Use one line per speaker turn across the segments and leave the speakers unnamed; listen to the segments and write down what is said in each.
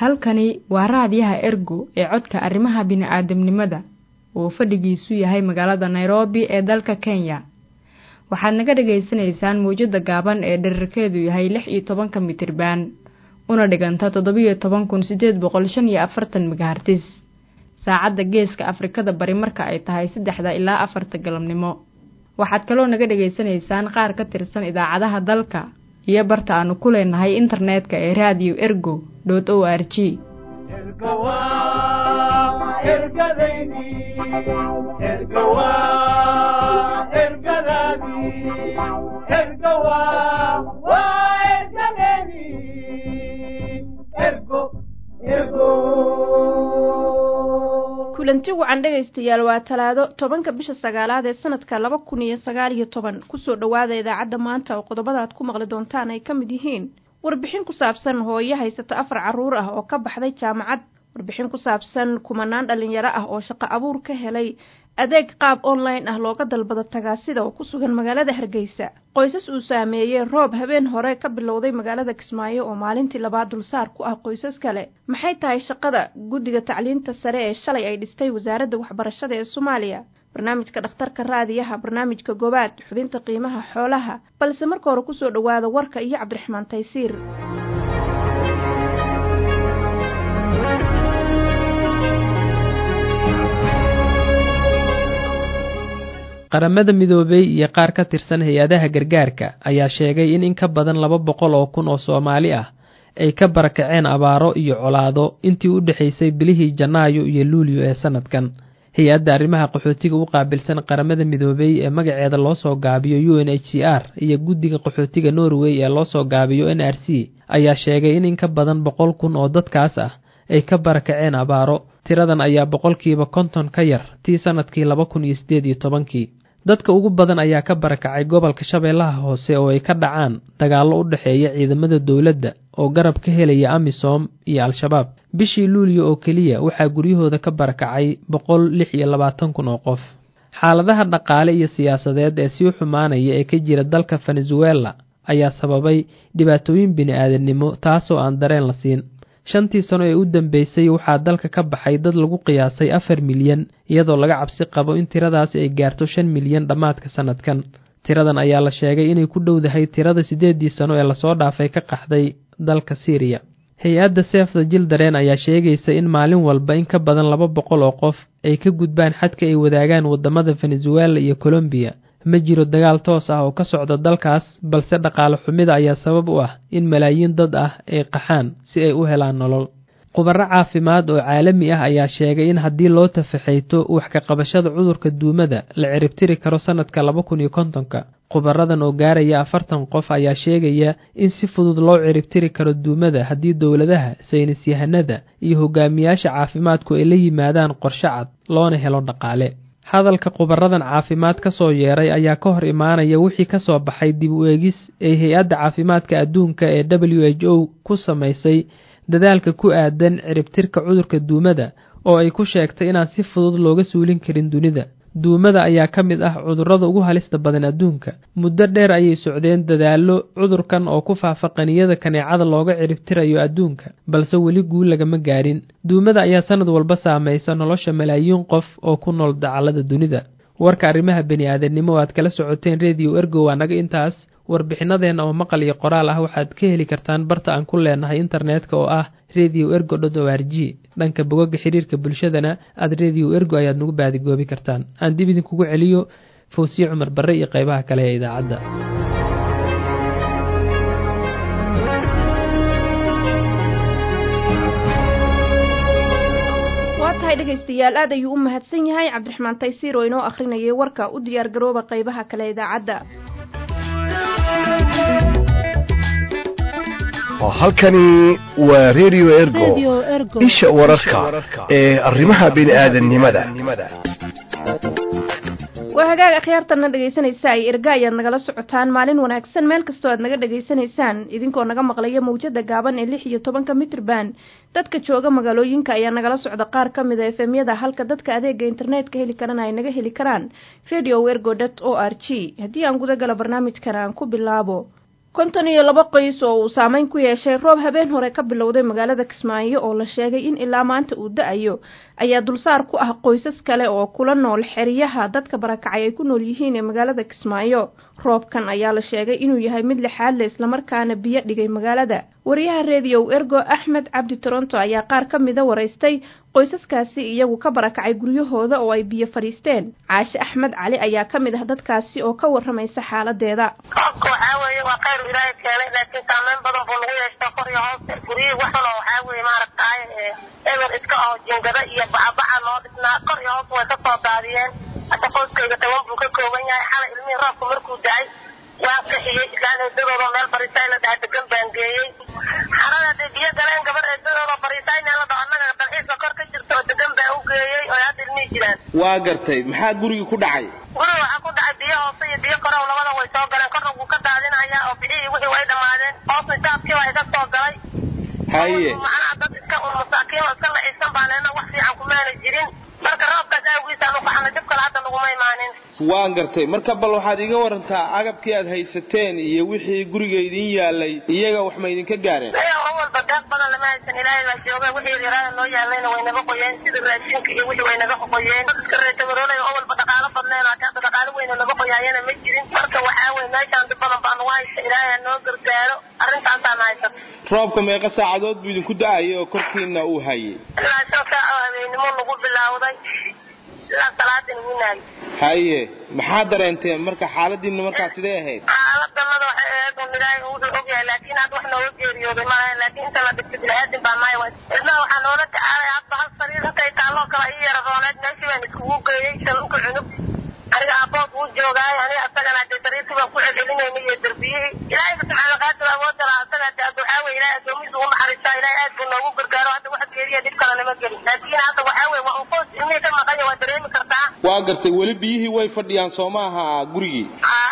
halkani waa raadiyaha ergo ee codka arrimaha bini'aadamnimada oo fadhigiisu yahay magaalada nairobi ee dalka kenya waxaad naga dhagaysanaysaan mawjadda gaaban ee dherarkeedu yahay lix iyo tobanka mitriban una dhiganta toddobiyo toban kun siddeed boqol shan iyo afartan megahartis saacadda geeska afrikada bari marka ay tahay saddexda ilaa afarta galabnimo waxaad kaloo naga dhagaysanaysaan qaar ka tirsan idaacadaha dalka iyo barta aanu ku leenahay internetka ee radio ergo dot o r g
kulanti wacan dhegaystayaal waa talaado tobanka bisha sagaalaad ee sanadka laba kun iyo sagaal iyo toban kusoo dhowaada idaacadda maanta oo qodobada aad ku maqli doontaan ay ka mid yihiin warbixin ku saabsan hooyo haysata afar carruur ah oo ka baxday jaamacad warbixin ku saabsan kumanaan dhallinyaro ah oo shaqo abuur ka helay adeeg qaab online ah looga dalbado tagaasida oo ku sugan magaalada hargeysa qoysas uu saameeyey roob habeen hore ka bilowday magaalada kismaayo oo maalintii labaad dulsaar ku ah qoysas kale maxay tahay shaqada guddiga tacliinta sare ee shalay ay dhistay wasaaradda waxbarashada ee soomaaliya barnaamijka dhakhtarka raadiyaha barnaamijka gobaad xubinta qiimaha xoolaha balse marka hore kusoo dhowaada warka iyo cabdiraxmaan taysiir
qaramada midoobey iyo qaar ka tirsan hay-adaha gargaarka ayaa sheegay in in ka badan laba boqol oo kun oo soomaali ah ay ka barakaceen abaaro iyo colaado intii u dhexaysay bilihii janaayo iyo luulyo ee sanadkan hay-adda arrimaha qaxootiga u qaabilsan qaramada midoobey ee magaceeda loo soo gaabiyo u n h c r iyo guddiga qaxootiga norway ee loo soo gaabiyo n r c ayaa sheegay in in ka badan boqol kun oo dadkaas ah ay ka barakaceen abaaro tiradan ayaa boqolkiiba konton ka yar tii sanadkii laba kun iyo siddeed iyo tobankii dadka ugu badan ayaa ka barakacay gobolka shabeellaha hoose oo ay ka dhacaan dagaallo u dhexeeya ciidamada dowladda oo garab ka helaya amisom iyo al-shabaab bishii luuliyo oo keliya waxaa guryahooda ka barakacay boqol lix iyo labaatan kun oo qof xaaladaha dhaqaale iyo siyaasadeed ee sii xumaanaya ee ka jira dalka venezuela ayaa sababay dhibaatooyin bini-aadamnimo taasoo aan dareen la siin shantii sano ee u dambeysay waxaa dalka ka baxay dad lagu qiyaasay afar milyan iyadoo laga cabsi qabo in tiradaasi ay gaarto shan milyan dhammaadka sanadkan tiradan ayaa la sheegay inay ku dhowdahay tirada siddeeddii sano ee lasoo dhaafay ka qaxday dalka syriya hay-adda seefda jildareen ayaa sheegaysa in maalin walba in ka badan laba boqol oo qof ay ka gudbaan xadka ay wadaagaan waddamada venezuela iyo colombiya ma jiro dagaal toos ah oo ka socda dalkaas balse dhaqaale xumida ayaa sabab u ah in malaayiin dad ah ay qaxaan si ay u helaan nolol khubaro caafimaad oo caalami ah ayaa sheegay in haddii loo tafaxayto wax ka qabashada cudurka duumada la ciribtiri karo sanadka laba kun iyo kontonka khubaradan oo gaaraya afartan qof ayaa sheegaya in si fudud loo ciribtiri karo duumada haddii dowladaha saynis yahanada iyo hogaamiyaasha caafimaadku ay la yimaadaan qorshe cad loona helo dhaqaale hadalka khubaradan caafimaad ka soo yeeray ayaa ka hor imaanaya wixii ka soo baxay dib u eegis ee hay-adda caafimaadka adduunka ee w h o ku samaysay dadaalka ku aadan ciribtirka cudurka duumada oo ay ku sheegtay inaan si fudud looga suulin karin dunida duumada ayaa ka mid ah cudurrada ugu halista badan adduunka muddo dheer ayay socdeen dadaallo cudurkan oo ku faafa qaniyada kaneecada looga ciribtirayo adduunka balse weli guul lagama gaadhin duumada ayaa sanad walba saamaysa nolosha malaayiin qof oo ku nool dacallada dunida warka arrimaha bini-aadamnimo o aad kala socoteen rediyo ergo waa naga intaas warbixinadeenna oo maqal iyo qoraal ah waxaad ka heli kartaan barta aan ku leenahay internetka oo ah radio ergo dot o r g dhanka bogaga xiriirka bulshadana aad radio ergo ayaad nagu baadigoobi kartaan aan dib idinkugu celiyo fawsiye cumar barre iyo qaybaha kale ee idaacadda
tahay dhegaystayaal aad ayuu u mahadsan yahay cabdiraxmaan taysiir oo inoo akhrinayay warka u diyaar garooba qaybaha kale idaacadda
halkani waa radio ergo isha wararka ee arrimaha bini'aadanimada
waa hagaag akhyaartanna dhegaysanaysa ay erga ayaad nagala socotaan maalin wanaagsan meel kastoo aad naga dhegaysanaysaan idinkoo naga maqlaya mawjada gaaban ee lix iyo tobanka mitrban dadka jooga magaalooyinka ayaa nagala socda qaar ka mid a efemyada halka dadka adeega internetka heli karana ay naga heli karaan radio wergo dot o r g haddii aan gudagala barnaamijkan aan ku bilaabo konton iyo laba qoys oo uu saameyn ku yeeshay roob habeen hore ka bilowday magaalada kismaayo oo la sheegay in ilaa maanta uu da-ayo ayaa dulsaar ku ah qoysas kale oo kula nool xeryaha dadka barakacay ay ku nool yihiin ee magaalada kismaayo roobkan ayaa la sheegay inuu yahay mid lixaad le islamarkaana biyo dhigay magaalada wariyaha reediyow ergo axmed cabdi toronto ayaa qaar ka mida waraystay qoysaskaasi iyagu ka barakacay guryahooda oo ay biyo fadhiisteen caashe axmed cali ayaa ka mid ah dadkaasi oo ka waramaysa xaaladeeda
roobka waxaa weeye waa khayr ilaahay keenay laakiin saameyn badan buu nagu yeeshtaa kor iyo hoos guryihii waxun oo waxaa weeye maaragtaay eber iska oo jingada iyo bacabaca loo dhisnaa kor iyo hoos way ka soo daadiyeen hadda qoyskayga toban buu ka kooban yahay xalay ilmihii roobka markuu da-ay waa kaxiyey islaan eedadooda meel barisaay la dhaha degan baan geeyey xarada hadday biyo galeen gabar eedadooda barisaay meel la dhaho annaga dalxiiska kor ka jirta oo degan baan u geeyey oo hadda ilmihii jiraan
waa gartay maxaa gurigii ku dhacay
guriga waxaa ku dhacay biyo hoose iyo biyo kore oo labada way soo galeen korna wuu ka daadinaya oo bixihii wixii way dhammaadeen hoosna jaadkii waa iga soo galay
haye
macnaha dad iska un masaakiin oo iska lacisan baan leena wax fiican kumaana jirin marka roobkaas awgiisaan ukaxana dib kale hadda naguma imaanin
waan gartay marka bal waxaad iga warantaa agabkii aad haysateen iyo wixii guriga idin yaalay iyaga wax ma idinka gaareen
aya oo walba deeq badan lama haysan ilaahay baa jooga wixii yaraada noo yaalayna way naga qoyeen sida raashinka iyo wixii way naga qoyeen dadka reetabaroolay oo walba dhaqaalo badneen hata hadda dhaqaalo weyna naga qoyaayana ma jirin marka waxaa weye meeshaan dib badan baa nagu haysta ilaahay ha noo gargaaro arrintaasaana haysata
roobka meeqa saacadood buu idinku da-ayay oo korkiina uu hayay
ilaa shan saac oo habeennimo nagu bilowday ilaa salaadin winaay
haye maxaa dareenteen marka xaaladiina markaa sidee ahayd
xaaladanada waxay ahayd un ilaahay wuxuu ogyahay laakiin hadda wax nooga geeriyooday maaha laakiin inta la dhigtay bini-aadin baa nahay way ilmaha waxaa noola tacaalay hadda hal sariir intay taalloo kale ii yara rooneed meeshii baan iskugu geeyey shalunka cunug aniga aabood wuu joogaay aniga asagana dee sariirtii baan ku celcelinayna iyo derbiyihii ilaahay subxaana qaadir awood dala asaga de hadda waxaa weye ilaahay addoomihiisa ugu naxariistaa ilaahay aad buu noogu gargaaro hadda wax geeriya dhib kale nama gelin laakiin hadda waxaa weye waa un qoys ilmihii ka maqanya waa dareemi kartaa
waa gartay weli biyihii way fadhiyaan soo maaha gurigii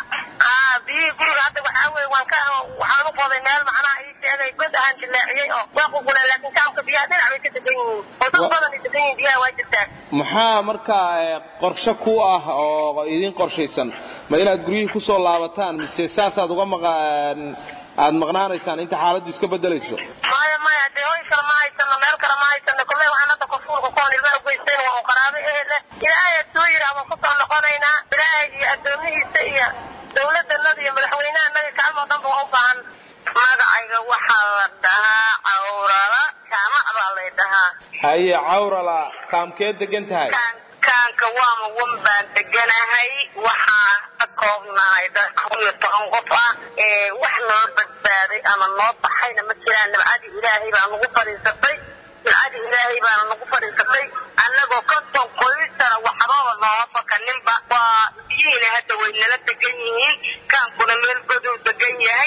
a biyihii guriga hadda waxaa weye waan ka waxaan u qoday meel macnaha ii sheegay god ahaan jileeciyey oo waa ququleen laakiin kaamka biyaha dhinac bay ka degan yihiin oo dad badan ay degan yihiin biyaha waa jirtaa
maxaa markaa qorshe ku ah oo idin qorshaysan ma inaad guryihii kusoo laabataan mise saasaad uga maqaan aad maqnaanaysaan inta xaaladdu iska bedelayso
maya maya dee hoy kale ma haysano meel kale ma haysano kulley waxaan hadda kofuulka koon ilma ogeysten waa un qaraabo ehele ilaahay ad soo yidhaah waan kusoo noqonaynaa ilaahay iyo addoomihiisa iyo dawladanada iyo madaxweynahanada kaalmoo dhan ba waa u baahan magacayga waxaa la dhahaa cawrala jaamac baa lay dhahaa
haye cawrala kaamkee degan tahay
kaanka waama wan baan deganahay waxaan ka koobnahay dad kun iyo toban qof ah wax noo badbaaday ama noo baxayna ma jiraan nabcadii ilaahay baa nagu fadhiisatay nabcadii ilaahay baana nagu fadhiisatay annagoo konton qoysana waxbaba nooga fakaninba waa biyihiina hadda way nala degan yihiin kaankuna meel goduu degan yahay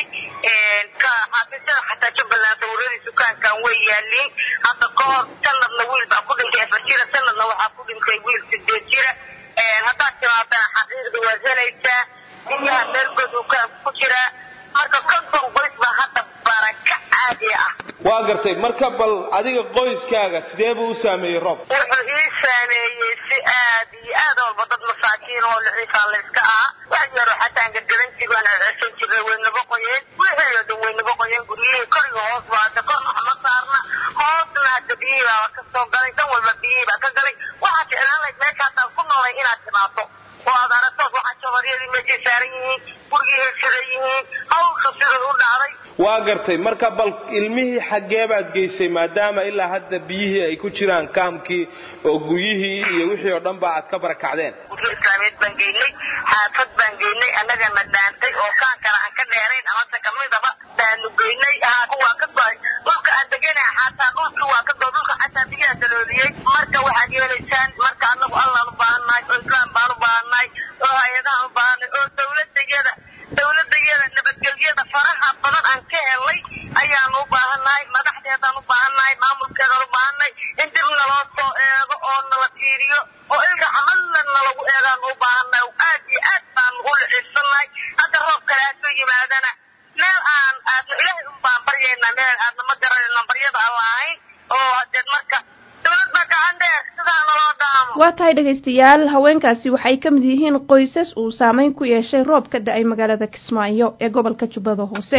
xaafisada xataa jubbaland dawladiisu kaankan way yaaliin hadda ka hor sanadna wiil baa ku dhintay afar jira sanadna waxaa ku dhintay wiil sideed jira haddaad timaadana xaqiiqda waad helaysaa biyaha meel goduu kaanku ku jiraa marka konton qoys baa hadda baraka caadi ah
waa gartay marka bal adiga qoyskaaga sidee buu u saameeyey roob
wuxuu ii saameeyey si aad iyo aad walba dad masaakiin oo liciifaa layska ah wax yaro xataan gargaran jigaan ceshan jiray way naba qoyeen wixii oo dhan way naba qoyeen guryihii koriga hoos baa hadda kor waxma saarna hoosna hadda biyihii baa ka soo galay dan walba biyihii baa ka galay waxaa ficlaan layd meesha haddaan ku noolay inaad timaado oo aad aragtood waxaa jabaryadii meeshay saaran yihiin gurigihii sida yihiin hawsha sidai u dhacday
waa gartay marka bal ilmihii xaggee baad geysay maadaama ilaa hadda biyihii ay ku jiraan kaamkii oo guryihii iyo wixii oo dhan ba aad ka barakacdeen
guryo islaameed baan geynay xaafad baan geynay annagana dhaantay oo kaan kale aan ka dheerayn amase kamidaba baanu geynay kuwaa ka go-ay dhulka aan deganaha xataa dhulkii waa ka go dhulka xataa biyaha dalooliyey marka waxaad yeelaysaan marka annagu allaan u baahannahay oo islaam baan u baahannahay oo hay-adahaan u baahannahay oo dawladayada dawladayada nabadgelyada faraha badan aan ka helay ayaanu u baahannahay madaxdeedaan u baahannahay maamulkeedaan u baahannahay in dib naloo soo eego oo nala fiiriyo oo ilka camalna nalagu eegaan u baahannahay oo aad iyo aad baanu u licisannahay hadda roob kale haasoo yimaadana meel aan aadna ilaahay un baan baryaynaa meel aadna ma garanayno baryada aan lahayn oo hadeed marka dawlad baa gacan dheer sidaa naloo dhaamo
waa tahay dhegaystayaal haweenkaasi waxay ka mid yihiin qoysas uu saameyn ku yeeshay roob ka da-ay magaalada kismaayo ee gobolka jubbada hoose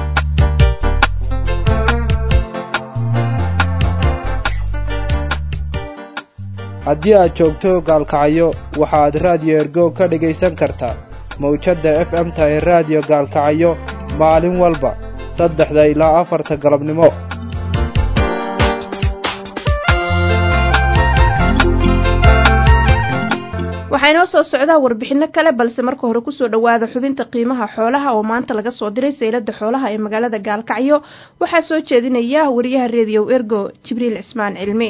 haddii aad joogto gaalkacyo waxaad raadiyo ergo ka dhegaysan kartaa mawjadda f m ta ee raadiyo gaalkacyo maalin walba saddexda ilaa afarta galabnimo
waxaa inoo soo socdaa warbixino kale balse marka hore kusoo dhowaada xubinta qiimaha xoolaha oo maanta laga soo diray saylada xoolaha ee magaalada gaalkacyo waxaa soo jeedinaya wariyaha rediyo ergo jibriil cismaan cilmi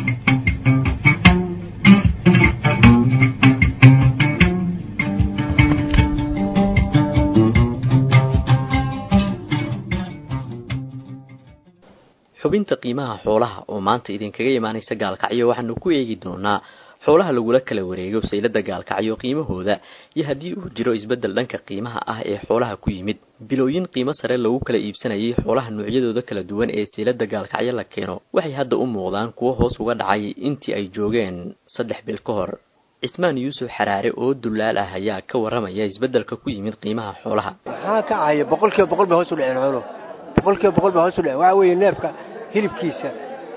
xubinta qiimaha xoolaha oo maanta idinkaga imaanaysa gaalkacyo waxaanu ku eegi doonaa xoolaha lagula kala wareego saylada gaalkacyo qiimahooda iyo haddii uu jiro isbeddel dhanka qiimaha ah ee xoolaha ku yimid bilooyin qiimo sare lagu kala iibsanayay xoolaha noocyadooda kala duwan ee saylada gaalkacyo la keeno waxay hadda u muuqdaan kuwo hoos uga dhacay intii ay joogeen saddex bil ka hor cismaan yuusuf xaraare oo dulaal ah ayaa ka waramaya isbeddelka ku yimid qiimaha xoolaha
maxaa ka cahaya boqol kiiba boqol bay hoos u dhaceen xooluhu boqol kiiba boqol bay hoos u dhaceen waxaa weeye neefka hilibkiisa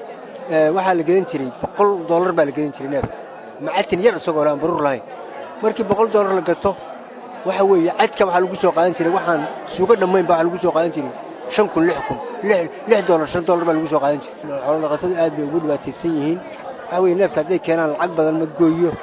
waxaa la gedan jiray boqol dollar baa la gedan jiray neefka macatin yar isagoo aan baruur lahayn markii boqol dollar la gato waxa weeye cadka waxaa lagu soo qaadan jiray waxaan suugo dhammayn ba waxaa lagu soo qaadan jiray shan kun lix kun lix dollar shan dollar baa lagu soo qaadan jiray xoolo dhaqatadu aad bay ugu dhibaataysan yihiin waxaa weeye neefka hadday keenaan lacag badan ma gooyo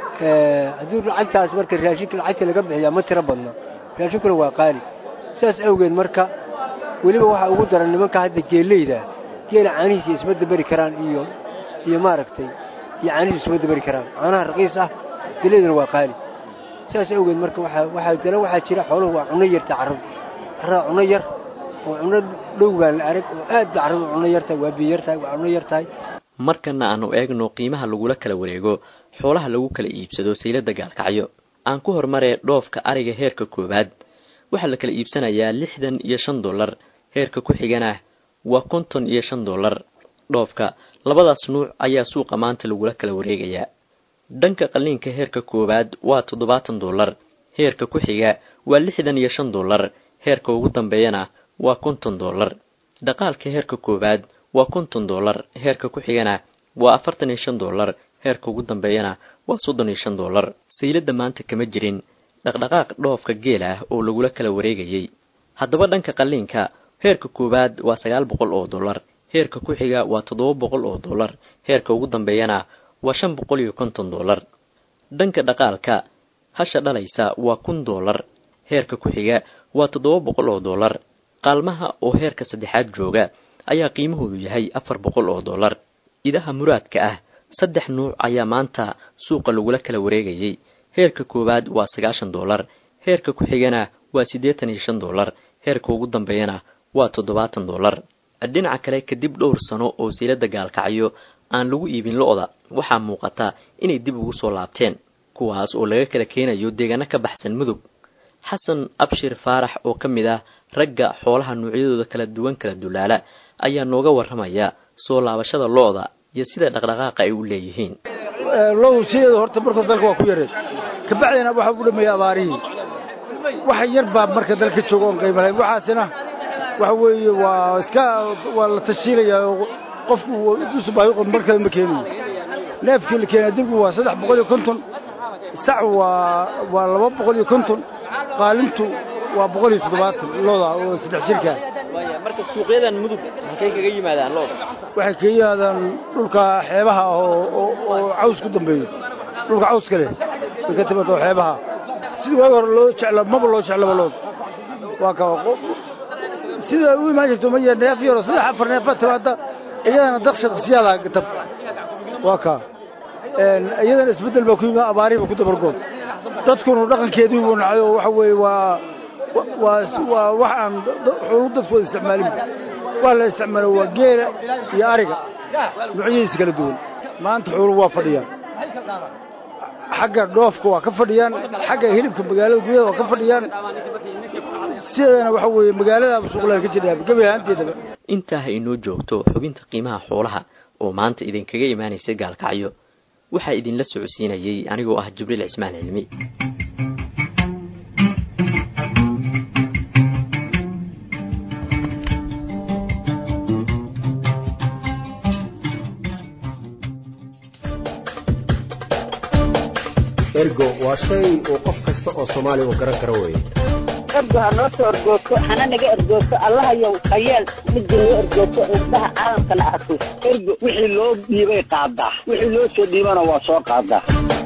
haddii lacagtaas marka raashinka lacagta laga bixiyaa ma tiro badna raashinkuna waa qaali sidaas awgeed marka weliba waxaa ugu daran nimanka hadda geeleyda geela caanihiisa isma daberi karaan iyo iyo maaragtay iyo caanihiisa isma daberi karaan caanaha raqiis ah geleyduna waa qaali sidaas awgeed marka waxaa dana waxaa jira xooluhu waa cunno yarta carradu carrada cunno yar oo cunno dhow baan la arag oo aad ba carradu cunno yar tahay waa biyo yar tahay waa cunno yar tahay
markana aanu eegno qiimaha lagula kala wareego xoolaha lagu kala iibsado saylada gaalkacyo aan ku hormaree dhoofka ariga heerka koowaad waxaa la kala iibsanayaa lixdan iyo shan dollar heerka ku xigana waa konton iyo shan dollar dhoofka labadaas nuuc ayaa suuqa maanta lagula kala wareegayaa dhanka qalliinka heerka koowaad waa toddobaatan dollar heerka ku xiga waa lixdan iyo shan dollar heerka ugu dambeeyana waa konton dollar dhaqaalka heerka koowaad waa konton dollar heerka ku xigana waa afartan iyo shan dollar heerka ugu dambeeyana waa soddon iyo shan dollar saylada maanta kama jirin dhaqdhaqaaq dhoofka geel ah oo lagula kala wareegayay haddaba dhanka qalliinka heerka koowaad waa sagaal boqol oo dollar heerka ku xiga waa toddoba boqol oo dollar heerka ugu dambeeyana waa shan boqol iyo konton dollar dhanka dhaqaalka hasha dhalaysa waa kun dollar heerka ku xiga waa toddoba boqol oo dollar qaalmaha oo heerka saddexaad jooga ayaa qiimahoodu yahay afar boqol oo dollar idaha muraadka ah saddex nuuc ayaa maanta suuqa lagula kala wareegayay heerka koowaad waa sagaashan dollar heerka ku xigana waa siddeetan iyo shan dollar heerka ugu dambeeyana waa toddobaatan dollar dhinaca kale kadib dhowr sano oo saylada gaalkacyo aan lagu iibin lo-da waxaa muuqata inay dib ugu soo laabteen kuwaas oo laga kala keenayo deegaano ka baxsan mudug xasan abshir faarax oo ka mid ah ragga xoolaha noocyadooda kala duwan kala dulaala ayaa nooga warramaya soo laabashada lo-da iyo sida dhaqdhaqaaqa ay u leeyihiin
low sideeda horta markuu dalka waa ku yareed kabacdina waxa u dhameeyey abaarihii wax yar baa marka dalka jooga oon qiimo lahayn waxaasina waxa weeye waa iska waa la tashiilayaa oo qofku dusu baahi qod markale ma keenayo neefkii la keenaa dibku waa saddex boqol iyo konton sac waa waa laba boqol iyo konton qaalintu waa boqol iyo toddobaatan looda oo saddex jirkaa
marka suuqyadan mudug halkay kaga yimaadaan looda
waxay kaga yimaadaan dhulka xeebaha oo oo caws ku dambeeyo dhulka cawska leh way ka timaado xeebaha sidii waagi hore loo jecla maba loo jeclaba looda waa ka sida u imaan jirto maya neef yaro saddex afar neef baa timaada iyadana daqsha daqsiyaada tab waa ka iyadana isbeddel baa ku yimid abaarihiiba ku dabargood dadkunu dhaqankeedii buu nacay oo waxa weeye waa waa waa wax aan xoolu dadku wada isticmaalin waa la isticmaalo waa geela iyo ariga noocyadiisa kala duwan maanta xoolu waa fadhiyaan xagga dhoofka waa ka fadhiyaan xagga hilibka magaalada gudaha waa ka fadhiyaan sideedana waxa weeye magaaladaaba suuqlaan ka jira gebi ahaanteedaba
intaa ha inoo joogto xubinta qiimaha xoolaha oo maanta idinkaga imaanaysa gaalkacyo waxaa idinla socodsiinayey anigoo ah jibriil cismaan cilmi
ergo waa shay uu qof kasta oo soomaaliya uu garan karo weeye
ergo ha noo soo ergooto hana naga ergooto allahayow hayeel midda noo ergooto indhaha caalamkana arko ergo wixii loo dhiibay qaadaa wixii loo soo dhiibana waa soo qaadaa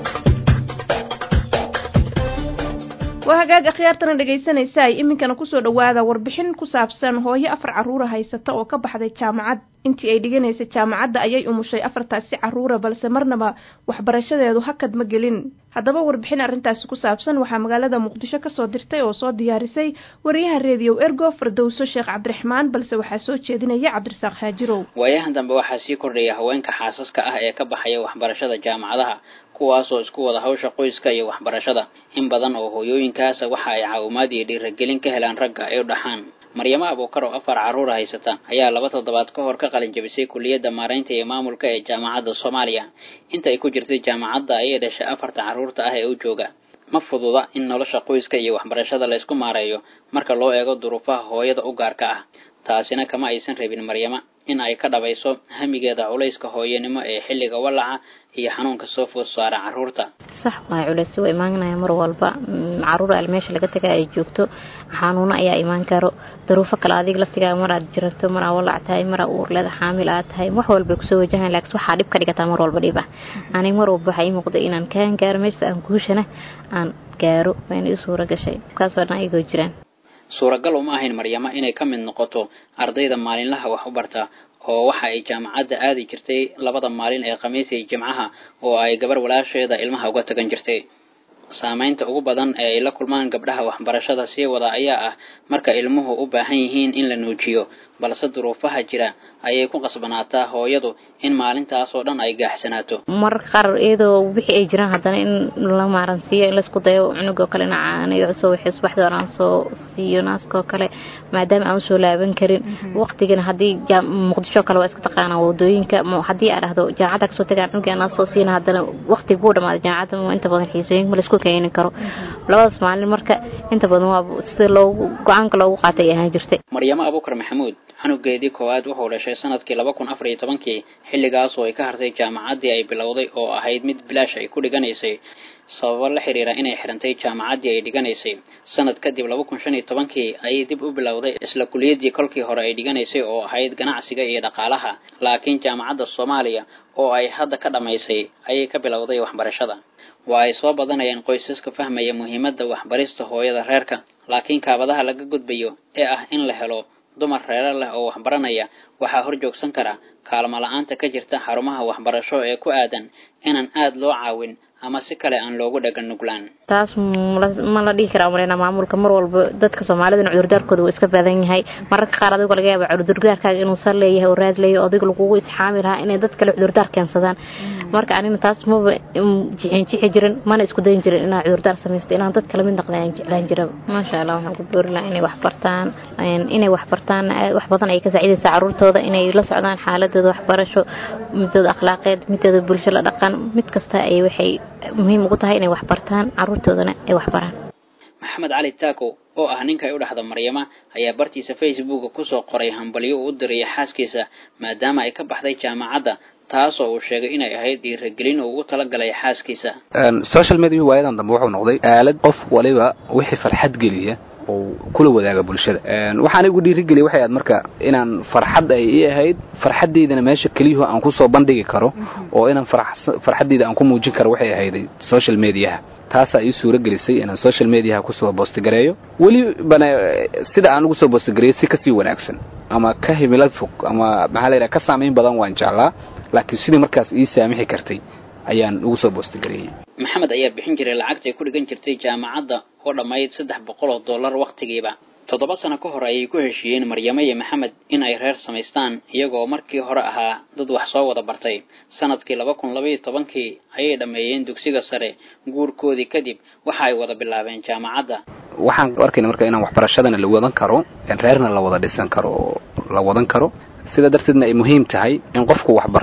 waa hagaag akhyaartana dhegaysanaysaay iminkana kusoo dhawaada warbixin ku saabsan hooyo afar carruura haysata oo ka baxday jaamacad intii ay dhiganaysay jaamacadda ayay umushay afartaasi carruura balse marnaba waxbarashadeedu hakad ma gelin haddaba warbixin arrintaasi ku saabsan waxaa magaalada muqdisho kasoo dirtay oo soo diyaarisay wariyaha reediyo ergo fardowso sheekh cabdiraxmaan balse waxaa soo jeedinaya cabdirasaaq haajirow
waayahan dambe waxaa sii kordhaya haweenka xaasaska ah ee ka baxaya waxbarashada jaamacadaha kuwaasoo isku wada hawsha qoyska iyo waxbarashada in badan oo hooyooyinkaasa waxa ay caawimaad iyo dhiiragelin ka helaan ragga ay u dhaxaan maryamo abuukar oo afar carruura haysata ayaa laba toddobaad ka hor ka qalin jabisay kuliyadda maaraynta iyo maamulka ee jaamacadda soomaaliya inta ay ku jirtay jaamacadda ayay dhashay afarta carruurta ah ee u jooga ma fududa in nolosha qoyska iyo waxbarashada laysku maareeyo marka loo eego duruufaha hooyada u gaarka ah taasina kama aysan rabin maryama in ay ka dhabayso hamigeeda culayska hooyanimo ee xilliga wallaca iyo xanuunka soo food saara carruurta
sax waay culays waa imaanaya mar walba caruur al meesha laga taga ay joogto xanuuno ayaa imaan karo daruufo kale adiga laftigaa mar aad jirarto mar aa walac tahay mar aa uurleeda xaamil aad tahay wax walbay kusoo wajahan laakiin waxaa dhib ka dhigataa mar walba dhib ah aniga mar walba waxaa ii muuqda inaan kaan gaaro meesha aan guushana aan gaaro wayna ii suura gashay kaasoo dhan ayagoo jiraan
suuragal uma ahayn maryamo inay ka mid noqoto ardayda maalinlaha wax u barta oo waxa ay jaamacadda aadi jirtay labada maalin ee khamiis iyo jimcaha oo ay gabar walaasheeda ilmaha uga tagan jirtay saamaynta ugu badan ee ay la kulmaan gabdhaha waxbarashada sii wada ayaa ah marka ilmuhu u baahan yihiin in la nuujiyo balse duruufaha jira ayay ku qasbanaataa hooyadu in maalintaasoo dhan ay gaaxsanaato
mararka qaar iyadoo wixii ay jiraan haddana in la maaransiiyo in laisku dayo cunugoo kale nacaanayo soo wixii subaxdii hore aan soo siiyo naaskoo kale maadaama aan usoo laaban karin waqtigana haddii muqdisho kale waa iska taqaanaa wadooyinka haddii aa dhahdo jaamacadda kasoo tagaan cunuga naas soo siina haddana waqti buu dhamaaday jaamacadda inta badan xiisooyinka ma laisku keeni karo labadaas maalin marka inta badan waa sida loogu go-aanka loogu qaatay ay ahaan jirtay
maryamo abuukar maxamuud canugeedii koowaad wuxuu dhashay sanadkii laba kun afar iyo tobankii xilligaas oo ay ka hartay jaamacaddii ay bilowday oo ahayd mid bilaash ay ku dhiganaysay sababo la xiriira inay xirantay jaamacaddii ay dhiganaysay sanad kadib laba kun shan iyo tobankii ayay dib u bilowday isla kuliyaddii kolkii hore ay dhiganaysay oo ahayd ganacsiga iyo dhaqaalaha laakiin jaamacadda soomaaliya oo ay hadda ka dhammaysay ayay ka bilowday waxbarashada waa ay soo badanayaan qoysaska fahmaya muhiimadda waxbarista hooyada reerka laakiin kaabadaha laga gudbayo ee ah in la helo dumar reero leh oo waxbaranaya waxaa hor joogsan kara kaalmo la-aanta ka jirta xarumaha waxbarasho ee ku aadan inaan aada loo caawin ama si kale aan loogu dhagan nuglaan
taas ma la dhihi karaa maleyna maamulka mar walba dadka soomaalidana cudurdaarkooda wuu iska badan yahay mararka qaar adigo laga yaaba cudurdaarkaaga inuu sal leeyahay oo raad leeyahay adiga lagugu isxaami lahaa inay dad kale cudurdaar keensadaan marka anina taas maba jixin jixi jirin mana isku dayin jirin inaa cudurdaar samaysto inaan dad kala mid noqda aan jeclaan jiraba maasha allah waxaan ku boori lahaa inay wax bartaan inay wax bartaan wax badan ay ka saacidaysaa caruurtooda inay la socdaan xaaladooda waxbarasho midooda akhlaaqeed midooda bulsho la dhaqan mid kasta ay waxay muhiim ugu tahay inay wax bartaan caruurtoodana ay wax baraan
maxamed cali taako oo ah ninka ay u dhexda maryama ayaa bartiisa facebooka kusoo qoray hambalyo uu u diraya xaaskiisa maadaama ay ka baxday jaamacadda taasoo uu sheegay inay ahayd dhiiragelin uu ugu talagalay xaaskiisa
social media waayadan dambe wuxuu noqday aalad qof waliba wixii farxad geliya oo kula wadaaga bulshada waxaana igu dhiirigeliya waxay ahayd marka inaan farxad ay ii ahayd farxaddeydana meesha keliyuhu aan kusoo bandhigi karo oo inaan farxaddeyda aan ku muujin karo waxay ahayd social mediaha taasaa ii suura gelisay inaan social mediaha kusoo boostigareeyo welibana sida aan ugu soo boostigareeyo si kasii wanaagsan ama ka himilad fog ama maxaa la yidhaha ka saamayn badan waan jeclaa laakiin sidii markaas ii saamixi kartay ayaan ugu soo boostigareeyey
maxamed ayaa bixin jiray lacagta ay ku dhigan jirtay jaamacadda oo dhammayd saddex boqol oo dollar wakhtigiiba toddoba sano ka hor ayay ku heshiiyeen maryamo iyo maxamed in ay reer samaystaan iyagoo markii hore ahaa dad wax soo wada bartay sanadkii laba kun labaiyo tobankii ayay dhammeeyeen dugsiga sare guurkoodii kadib waxa ay wada bilaabeen jaamacadda
waxaan arkayna marka inaan waxbarashadana la wadan karo reerna la wada dhisan karo oo la wadan karo sida darteedna ay muhiim tahay in qofku wax barto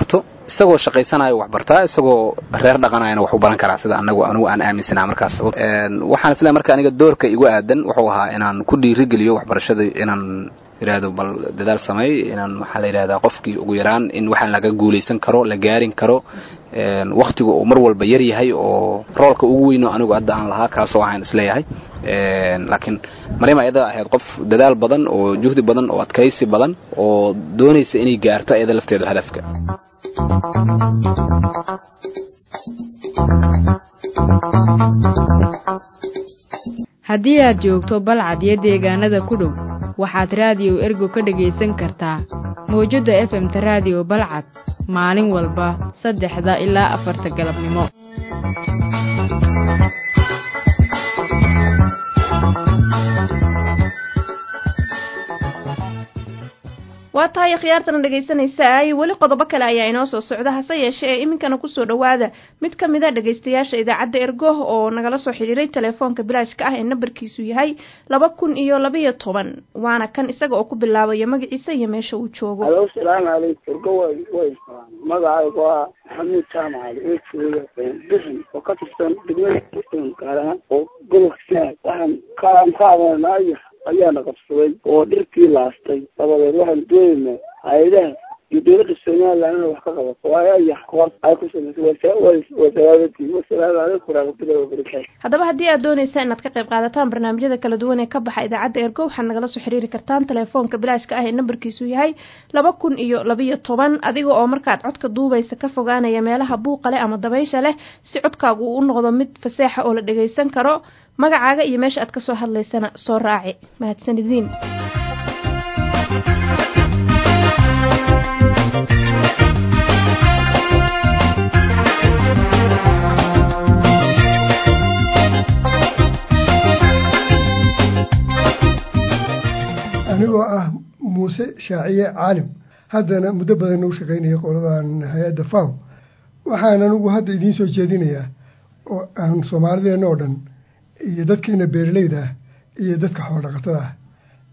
isagoo shaqaysanayo wax bartaa isagoo reer dhaqanayana wax u baran karaa sida anagu anigu aan aaminsanaa markaas waxaan isleeyahay marka aniga doorka igu aadan wuxuu ahaa inaan ku dhiirigeliyo waxbarashada inaan yidhaahdo bal dadaal sameey inaan maxaa la yidhahdaa qofkii ugu yaraan in waxaan laga guulaysan karo la gaarin karo waktiga uu mar walba yar yahay oo roolka ugu weyno anigu hadda aan lahaa kaasoo waxaan isleeyahay laakiin maryam ayada ahayd qof dadaal badan oo juhdi badan oo adkaysi badan oo doonaysa inay gaarto ayada lafteedu hadafka
haddii aad joogto balcad iyo deegaanada ku dhow waxaad raadiyo ergo ka dhegaysan kartaa mawjadda efemta raadiyo balcad maalin walba saddexda ilaa afarta galabnimo
waa tahay khiyaartana dhegaysanaysaay weli qodobo kale ayaa inoo soo socda hase yeeshee ee iminkana kusoo dhowaada mid ka mid a dhegaystayaasha idaacadda ergo oo nagala soo xidhiiray telefoonka bilaashka ah ee nambarkiisu yahay laba kun iyo labiyo toban waana kan isaga oo ku bilaabaya magaciisa iyo meesha uu joogo
alo salaamu calaykum ergo way way magacaygu waa maxamuud jaamac cali oo jooga bixin oo ka tirsan degmada gaar ahaan oo gobolka saad waxaan kaan ka adeernaayo ayaana qabsaday oo dhirkii laastay dabadeed waxaan doonaynaa hay-adaha iyo dowladda somaliland inay wax ka qabato waayo ayax koos ay ku samaysay wasalaadadii wasalaamu calaykum waraxmatullahi wabarakaatu
haddaba haddii aad doonaysa inaad ka qayb qaadataan barnaamijyada kala duwan ee ka baxa idaacadda ergo waxaad nagala soo xiriiri kartaan telefoonka bilaashka ah ee nambarkiisu yahay laba kun iyo labiyo toban adiga oo markaad codka duubaysa ka fogaanaya meelaha buuqa leh ama dabaysha leh si codkaagu uu u noqdo mid faseexa oo la dhagaysan karo magacaaga iyo meesha aad ka soo hadlaysana soo raaci mahadsanidin
anigoo ah muuse shaaciye caalim haddana muddo badan u shaqaynaya qoladan hay-adda faw waxaan anigu hadda idiin soo jeedinayaa oo aan soomaalideenna oo dhan iyo dadkeena beeraleyda ah iyo dadka xoolodhaqatada ah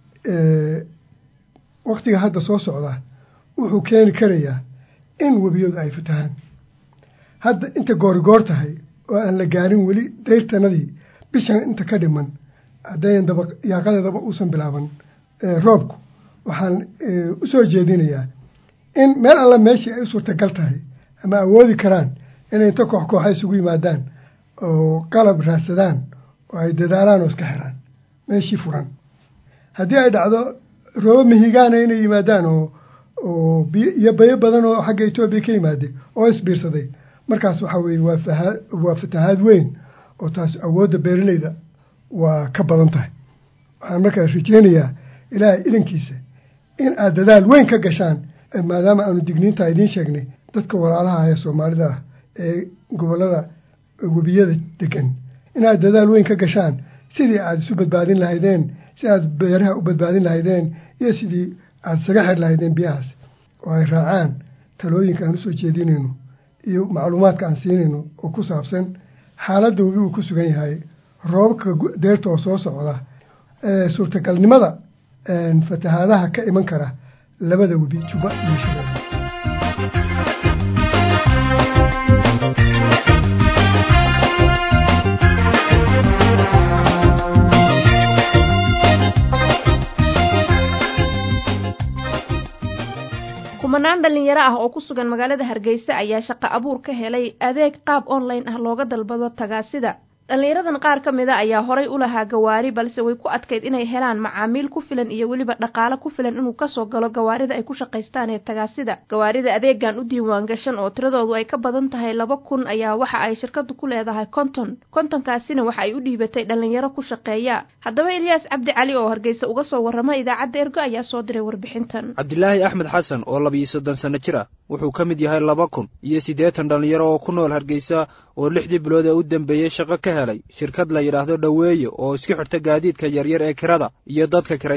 waktiga hadda soo socda wuxuu keeni karayaa in webiyadu ay fatahaan hadda inta goorigoor tahay oo aan la gaarin weli dayrtanadii bishan inta ka dhiman haddayan daba yaaqadeedaba uusan bilaaban roobku waxaan u soo jeedinayaa in meel alla meeshii ay u suurtagal tahay ama awoodi karaan inay inta koox kooxa isugu yimaadaan oo qalab raadsadaan oo ay dadaalaan oo iska xiraan meeshii furan haddii ay dhacdo roobo mihigaana inay yimaadaan oo oo biyo iyo bayo badan oo xagga etoobiya ka yimaade oo isbiirsaday markaas waxaa weeye waa fahaa waa fatahaad weyn oo taas awoodda beeraleyda waa ka badan tahay waxaan markaas rajeynayaa ilaahay idankiisa in aad dadaal weyn ka gashaan maadaama aanu digniintaa idiin sheegnay dadka walaalaha ee soomaalida ah ee gobollada webiyada degan inaad dadaal weyn ka gashaan sidii aad isu badbaadin lahaydeen si aad beeraha u badbaadin lahaydeen iyo sidii aad isaga xir lahaydeen biyahaas oo ay raacaan talooyinka aan usoo jeedinayno iyo macluumaadka aan siinayno oo ku saabsan xaaladda webi uu ku sugan yahay roobabka deerta oo soo socda suurtagalnimada fatahaadaha ka iman kara labada webi juba iyo shabeelle
kumanaan dhalinyaro ah oo ku sugan magaalada hargeysa ayaa shaqo abuur ka helay adeeg qaab online ah looga dalbado tagaasida dhallinyaradan qaar ka mid a ayaa horay u lahaa gawaari balse way ku adkayd inay helaan macaamiil ku filan iyo weliba dhaqaale ku filan inuu kasoo galo gawaarida ay ku shaqaystaan ee tagaasida gawaarida adeegan u diiwaan gashan oo tiradoodu ay ka badan tahay laba kun ayaa waxa ay shirkadu ku leedahay konton kontonkaasina waxa ay u dhiibatay dhallinyaro ku shaqeeya haddaba ilyaas cabdi cali oo hargeysa uga soo warrama idaacadda ergo ayaa soo diray warbixintan
cabdilaahi axmed xasan oo labiyo soddon sanno jir ah wuxuu ka mid yahay laba kun iyo siddeetan dhallinyaro oo ku nool hargeysa oo lixdii bilood ee u dambeeyey shaqo ka helay shirkad la yidhaahdo dhoweeye oo isku xirta gaadiidka yaryar ee kirada iyo dadka kiraysta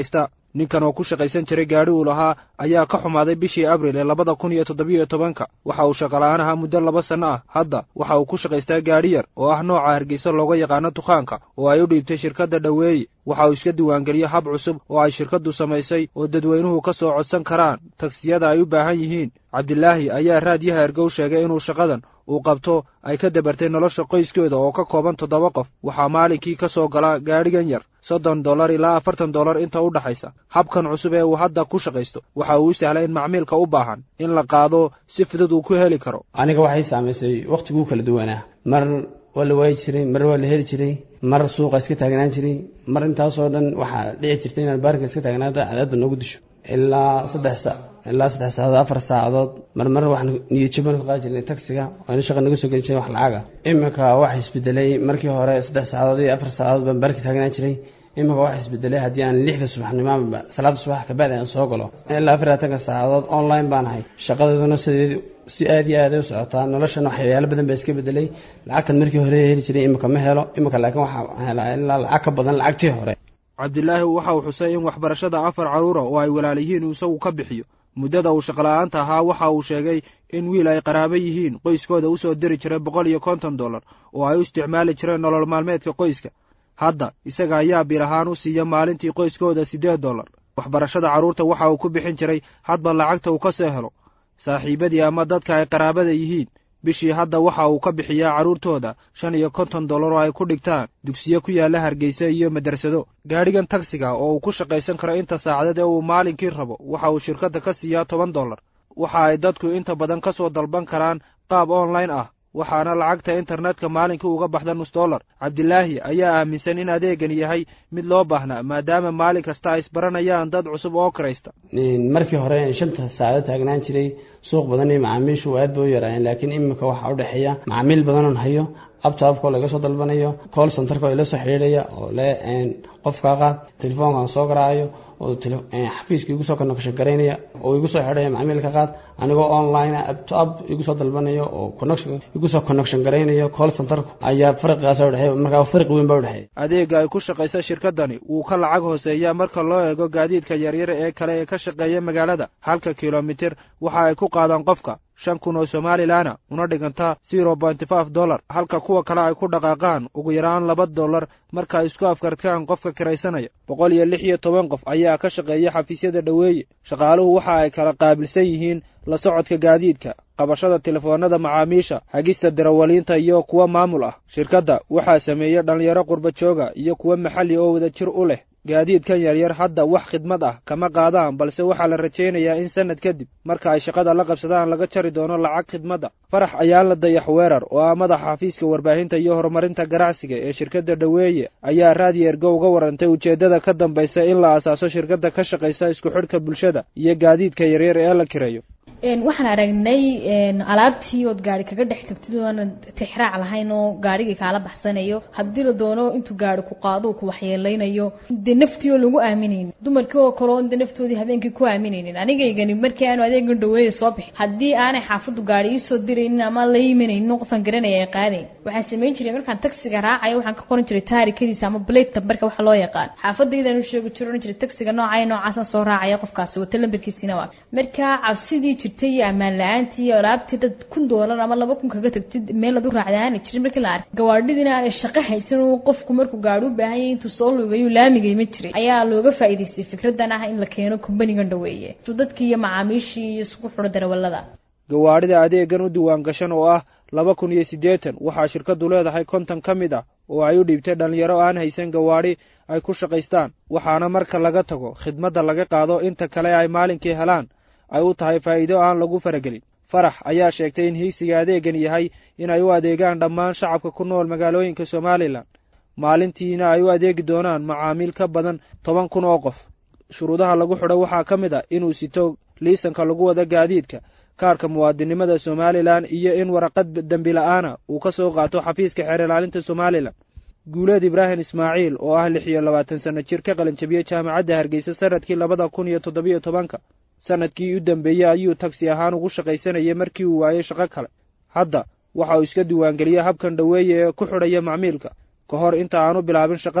ninkan oo ku shaqaysan jiray gaadhi uu lahaa ayaa ka xumaaday bishii abril ee labada kun iyo toddobiyo tobanka waxa uu shaqola'aan ahaa muddo laba sanno ah hadda waxa uu ku shaqaystaa gaadhi yar oo ah nooca hargeysa looga yaqaano dukaanka oo ay u dhiibtay shirkadda dhoweeye waxa uu iska diiwaangeliyey hab cusub oo ay shirkaddu samaysay oo dadweynuhu ka soo codsan karaan tagsiyada ay u baahan yihiin cabdilaahi ayaa raadyaha ergow sheegay inuu shaqadan uu qabto ay ka dabartay nolosha qoyskooda oo ka kooban toddoba qof waxaa maalinkii ka soo gala gaadhigan yar soddon dollar ilaa afartan dollar inta u dhaxaysa habkan cusub ee uu hadda ku shaqaysto waxa uu u sahlay in macmiilka u baahan in la qaado si fudud uu ku heli karo
aniga waxay saamaysay wakhtiguu kala duwanaa mar waa la waayi jiray mar waa la heli jiray mar suuqa iska taagnaan jiray mar intaasoo dhan waxaa dhici jirtay inaan baarka iska taagnaato cadaadda noogu disho ilaa saddex saac ilaa saddex saacadood afar saacadood marmar waxaan niyadjaban ka qaadi jirnay taksiga waana shaqa naga soo gelin jiray wax lacaga iminka waxa isbedelay markii hore saddex saacadood iyo afar saacadood baan baarka taagnaan jiray iminka waxa isbedelay haddii aan lixda subaxnimoba salaada subax kabacdi aan soo galo ilaa afar labatanka saacadood online baan ahay shaqadeeduna sideed si aad iyo aad ay u socotaa noloshan waxyaalo badan baa iska bedelay lacagtan markii hore heli jiray iminka ma helo iminka laakiin waxaa helaa ilaa lacag ka badan lacagtii hore
cabdilaahi waxa uu xusay in waxbarashada afar carruura oo ay walaal yihiin uu isagu ka bixiyo muddada uu shaqola'aanta ahaa waxa uu sheegay in wiil ay qaraabo yihiin qoyskooda u soo diri jiray boqol iyo konton dollar oo ay u isticmaali jireen nolol maalmeedka qoyska hadda isaga ayaa bil ahaan u siiya maalintii qoyskooda siddeed dollar waxbarashada carruurta waxa uu ku bixin jiray hadba lacagta uu ka soo helo saaxiibadii ama dadka ay qaraabada yihiin bishii hadda waxa uu ka bixiyaa carruurtooda shan iyo konton dollar oo ay ku dhigtaan dugsiyo ku yaalla hargeysa iyo madrasado gaadhigan tagsiga oo uu ku shaqaysan karo inta saacadeed ee uu maalinkii rabo waxa uu shirkadda ka siiyaa toban dollar waxa ay dadku inta badan ka soo dalban karaan qaab online ah waxaana lacagta internetka maalinkii uga baxda nus dollar cabdilaahi ayaa aaminsan in adeegan yahay mid loo baahnaa maadaama maalin kasta ay isbaranayaan dad cusub oo kiraysta
markii hore shanta saacado taagnaan jiray suuq badan iyo macaamiishu aad bay u yaraayeen laakiin iminka waxaa u dhexeeya macaamiil badanoon hayo abtaabkoo laga soo dalbanayo call centerka oo ila soo xidhiidhaya oo le qofkaa qaad telefoonkaan soo garaacayo oo xafiiska igu soo connection garaynaya oo igu soo xidhaya macmiilka qaad anigoo online abto ab igu soo dalbanayo oo connection igu soo connection garaynayo call centerku ayaa farqigaas u dhexeeya markaa farqi weyn baa u dhexeeya
adeega ay ku shaqaysa shirkadani wuu ka lacag hooseeyaa marka loo eego gaadiidka yaryar ee kale ee ka shaqeeya magaalada halka kilomitir waxa ay ku qaadaan qofka shan kun oo somalilanna una dhiganta zero pointy five dollar halka kuwa kale ay ku dhaqaaqaan ugu yaraan laba dollar marka ay isku afkartaan qofka kiraysanaya boqol iyo lix iyo toban qof ayaa ka shaqeeya xafiisyada dhoweeye shaqaaluhu waxa ay kala qaabilsan yihiin la socodka gaadiidka qabashada telefoonada macaamiisha hagista darawaliinta iyo kuwa maamul ah shirkadda waxaa sameeya dhallinyaro qurba jooga iyo kuwa maxalli oo wada jir u leh gaadiidkan yaryar hadda wax khidmad ah kama qaadaan balse waxaa la rajaynayaa in sannad kadib marka ay shaqada la qabsadaan laga jari doono lacag khidmadda farax ayaa la dayax weerar oo ah madaxa xafiiska warbaahinta iyo horumarinta ganacsiga ee shirkadda dhoweeye ayaa raadiyo ergo uga warantay ujeeddada ka dambaysa in la asaaso shirkadda ka shaqaysa isku xidhka bulshada iyo gaadiidka yaryar ee la kireeyo
waxaan aragnay alaabtii ood gaari kaga dhex tagtid oona tixraac lahayn oo gaarigii kaala baxsanayo haddii la doono intuu gaari ku qaado ku waxyeeleynayo dee naftii oo lagu aaminaynin dumarkii oo kale oo de naftoodii habeenkii ku aaminaynin anigaygani markii aanu adeegan dhaweeya soo bixin haddii aanay xaafaddu gaari iisoo diraynin ama la imanaynin qofaan garanaya ay qaadayn waxaan samayn jiray markaan tagsiga raacayo waxaan ka qoran jiray taarikadiisa ama blade tambarka waxa loo yaqaan xaafadaydaan u sheegi jiro oran jiray tagsiga noocaya noocaasaan soo raacaya qofkaasi wata lambarkiisiina waa markaa cabsidii jirtay iyo ammaan la-aantii iyo alaabtii dad kun doolar ama laba kun kaga tagtid meel ad u raacda aanay jirin markii la arkay gawaadhidina aanay shaqo haysan oo qofku markuu gaadhi u baahan yahay intuu soo lugayo laamigay ma jiray ayaa looga faa'iidaystay fikradan ah in la keeno kumbanigan dhaweeye su dadkii iyo macaamiishii iyo isugu xidho darawallada
gawaadhida adeegan u diiwaan gashan oo ah laba kun iyo siddeetan waxaa shirkaddu leedahay konton ka mid ah oo ay u dhiibtay dhallinyaro aan haysan gawaadhi ay ku shaqaystaan waxaana marka laga tago khidmadda laga qaado inta kale ay maalinkii helaan ay u tahay faa'iido aan lagu faragelin farax ayaa sheegtay in hiigsiga adeegan yahay in ay u adeegaan dhammaan shacabka ku nool magaalooyinka somalilan maalintiina ay u adeegi doonaan macaamiil ka badan toban kun oo qof shuruudaha lagu xidho waxaa ka mid ah inuu sito liisanka lagu wada gaadiidka kaarka muwaadinimada somalilan iyo in waraqad dembi la-aana uu ka soo qaato xafiiska xeer ilaalinta somalilan guuleed ibraahim ismaaciil oo ah lix iyo labaatan sanno jir ka qalinjabiyey jaamacadda hargeysa sanadkii labada kun iyo toddobiyo tobanka sanadkii u dambeeyey ayuu tagsi ahaan ugu shaqaysanayay markii uu waayey shaqo kale hadda waxa uu iska diiwaangeliyey habkan dhoweeye ee ku xidhaya macmiilka ka hor inta aanu bilaabin shaqadan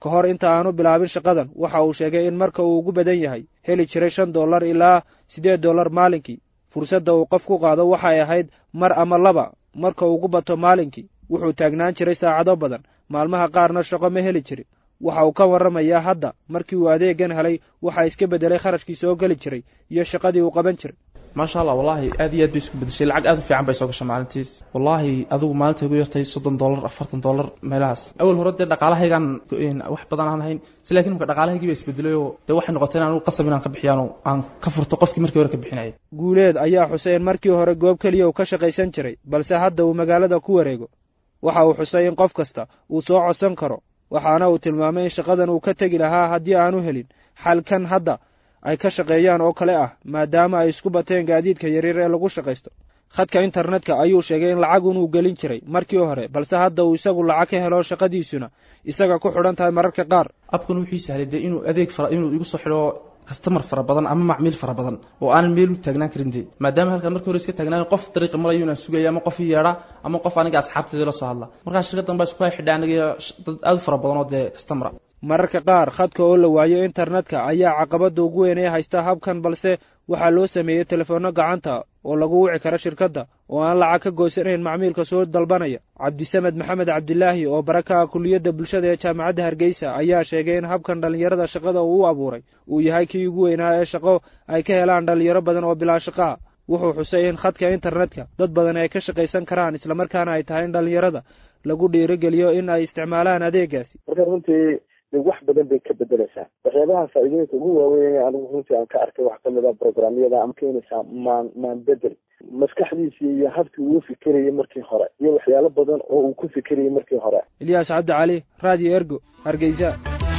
ka hor inta aanu bilaabin shaqadan waxa uu sheegay in marka uu ugu badan yahay heli jiray shan dollar ilaa siddeed dollar maalinkii fursadda uu qof ku qaado waxay ahayd mar ama laba marka ugu bato maalinkii wuxuu taagnaan jiray saacado badan maalmaha qaarna shaqo ma heli jirin waxa uu ka warramayaa hadda markii uu adeegan helay waxaa iska beddelay kharashkii soo geli jiray iyo shaqadii uu qaban jiray
maasha allah wallaahi aad iyo aad bay isku bedeshay lacag aad u fiican bay soo gashay maalintiis wallaahi adigu maalinta ugu yartay soddon dollar afartan dollar meelahaas awal hore dee dhaqaalahaygaan wax badan aan hayn si laakiin marka dhaqaalahaygii baa isbedelay oo dee waxay noqotay in anigu qasab inaan ka bixiyaan oo aan ka furto qofkii markii hore ka bixinayay
guuleed ayaa xusay in markii hore goob keliya uu ka shaqaysan jiray balse hadda uu magaalada ku wareego waxa uu xusay in qof kasta uu soo codsan karo waxaana uu tilmaamay in shaqadan uu ka tegi lahaa haddii aanu helin xalkan hadda ay ka shaqeeyaan oo kale ah maadaama ay isku bateen gaadiidka yaryar ee lagu shaqaysto khadka internetka ayuu sheegay in lacag unuu gelin jiray markii hore balse hadda uu isagu lacag ka helo shaqadiisuna isaga ku xidhan tahay mararka qaar
abkan wuxuu sahlay dee inuu adeeg fara inuu igu soo xidho kastamar fara badan ama macmiil fara badan oo aanan meel u taagnaan karin dee maadaama halkan markii hore iska taagnaan qof dariiqa marayo inaan sugaya ama qof i yeedha ama qof aniga asxaabteedii la soo hadla markaa shirkaddan baa isku hay xidha aniga dad aad u fara badan oo dee kastamara
mararka qaar khadka oo la waayo internetka ayaa caqabadda ugu weyn ee haysta habkan balse waxaa loo sameeyey telefoonno gacanta oo lagu wici karo shirkadda oo aan lacag ka goysanayn macmiilka soo dalbanaya cabdisamed maxamed cabdilaahi oo barakaha kuliyadda bulshada ee jaamacadda hargeysa ayaa sheegay in habkan dhallinyarada shaqada uu u abuuray uu yahay kii ugu weynaa ee shaqo ay ka helaan dhallinyaro badan oo bilaa shaqaa wuxuu xusay in khadka internetka dad badan ay ka shaqaysan karaan islamarkaana ay tahay in dhallinyarada lagu dhiirigeliyo in ay isticmaalaan adeegaasi
wax badan bay ka bedeleysaa waxyaabaha faa'iidooyinka ugu waaweyn anigu runtii aan ka arkay wax kamid a programyada ama keenaysaa maan maan bedel maskaxdiisii iyo habkii uu fikirayay markii hore iyo waxyaalo badan oo uu ku fikirayay markii hore
ilyaas cabdi cali radio ergo hargeysa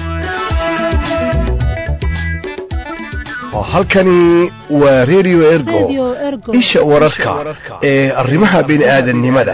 halkani waa radio ergo isha wararka ee arrimaha bini'aadanimada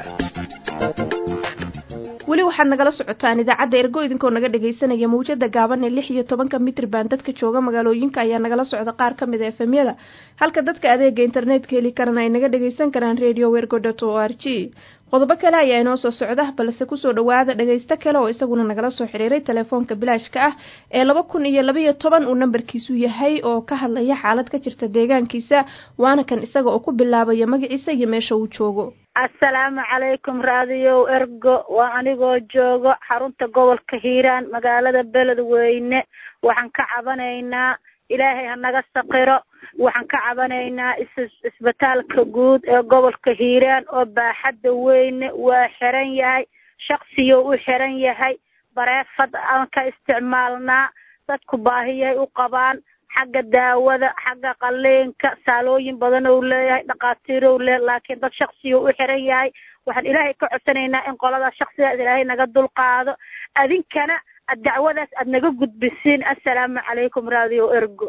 weli waxaad nagala socotaan idaacadda ergo idinkoo naga dhagaysanaya mawjada gaaban ee lix iyo tobanka mitrban dadka jooga magaalooyinka ayaa nagala socda qaar ka mid a efemyada halka dadka adeega internetka heli karana ay naga dhagaysan karaan radio wergo dot o r g qodobo kale ayaa inoo soo socda balse kusoo dhawaada dhagaysto kale oo isaguna nagala soo xiriiray telefoonka bilaashka ah ee laba kun iyo labaiyo toban uu nambarkiisu yahay oo ka hadlaya xaalad ka jirta deegaankiisa waana kan isaga oo ku bilaabaya magaciisa iyo meesha uu joogo
assalaamu calaykum raadiyow ergo waa anigoo joogo xarunta gobolka hiiraan magaalada beledweyne waxaan ka cabanaynaa ilaahay ha naga saqiro waxaan ka cabanaynaa isbitaalka guud ee gobolka hiiraan oo baaxadda weyne waa xiran yahay shaksiyo u xiran yahay bareefad aan ka isticmaalnaa dadku baahiyay u qabaan xagga daawada xagga qaliinka saalooyin badan ou leeyahay dhakhaatiirow le laakiin dad shaksiyo u xiran yahay waxaan ilaahay ka codsanaynaa in qolada shaksigaas ilaahay naga dulqaado adinkana dacwadaas aad naga gudbisiin assalaamu calaykum radio ergo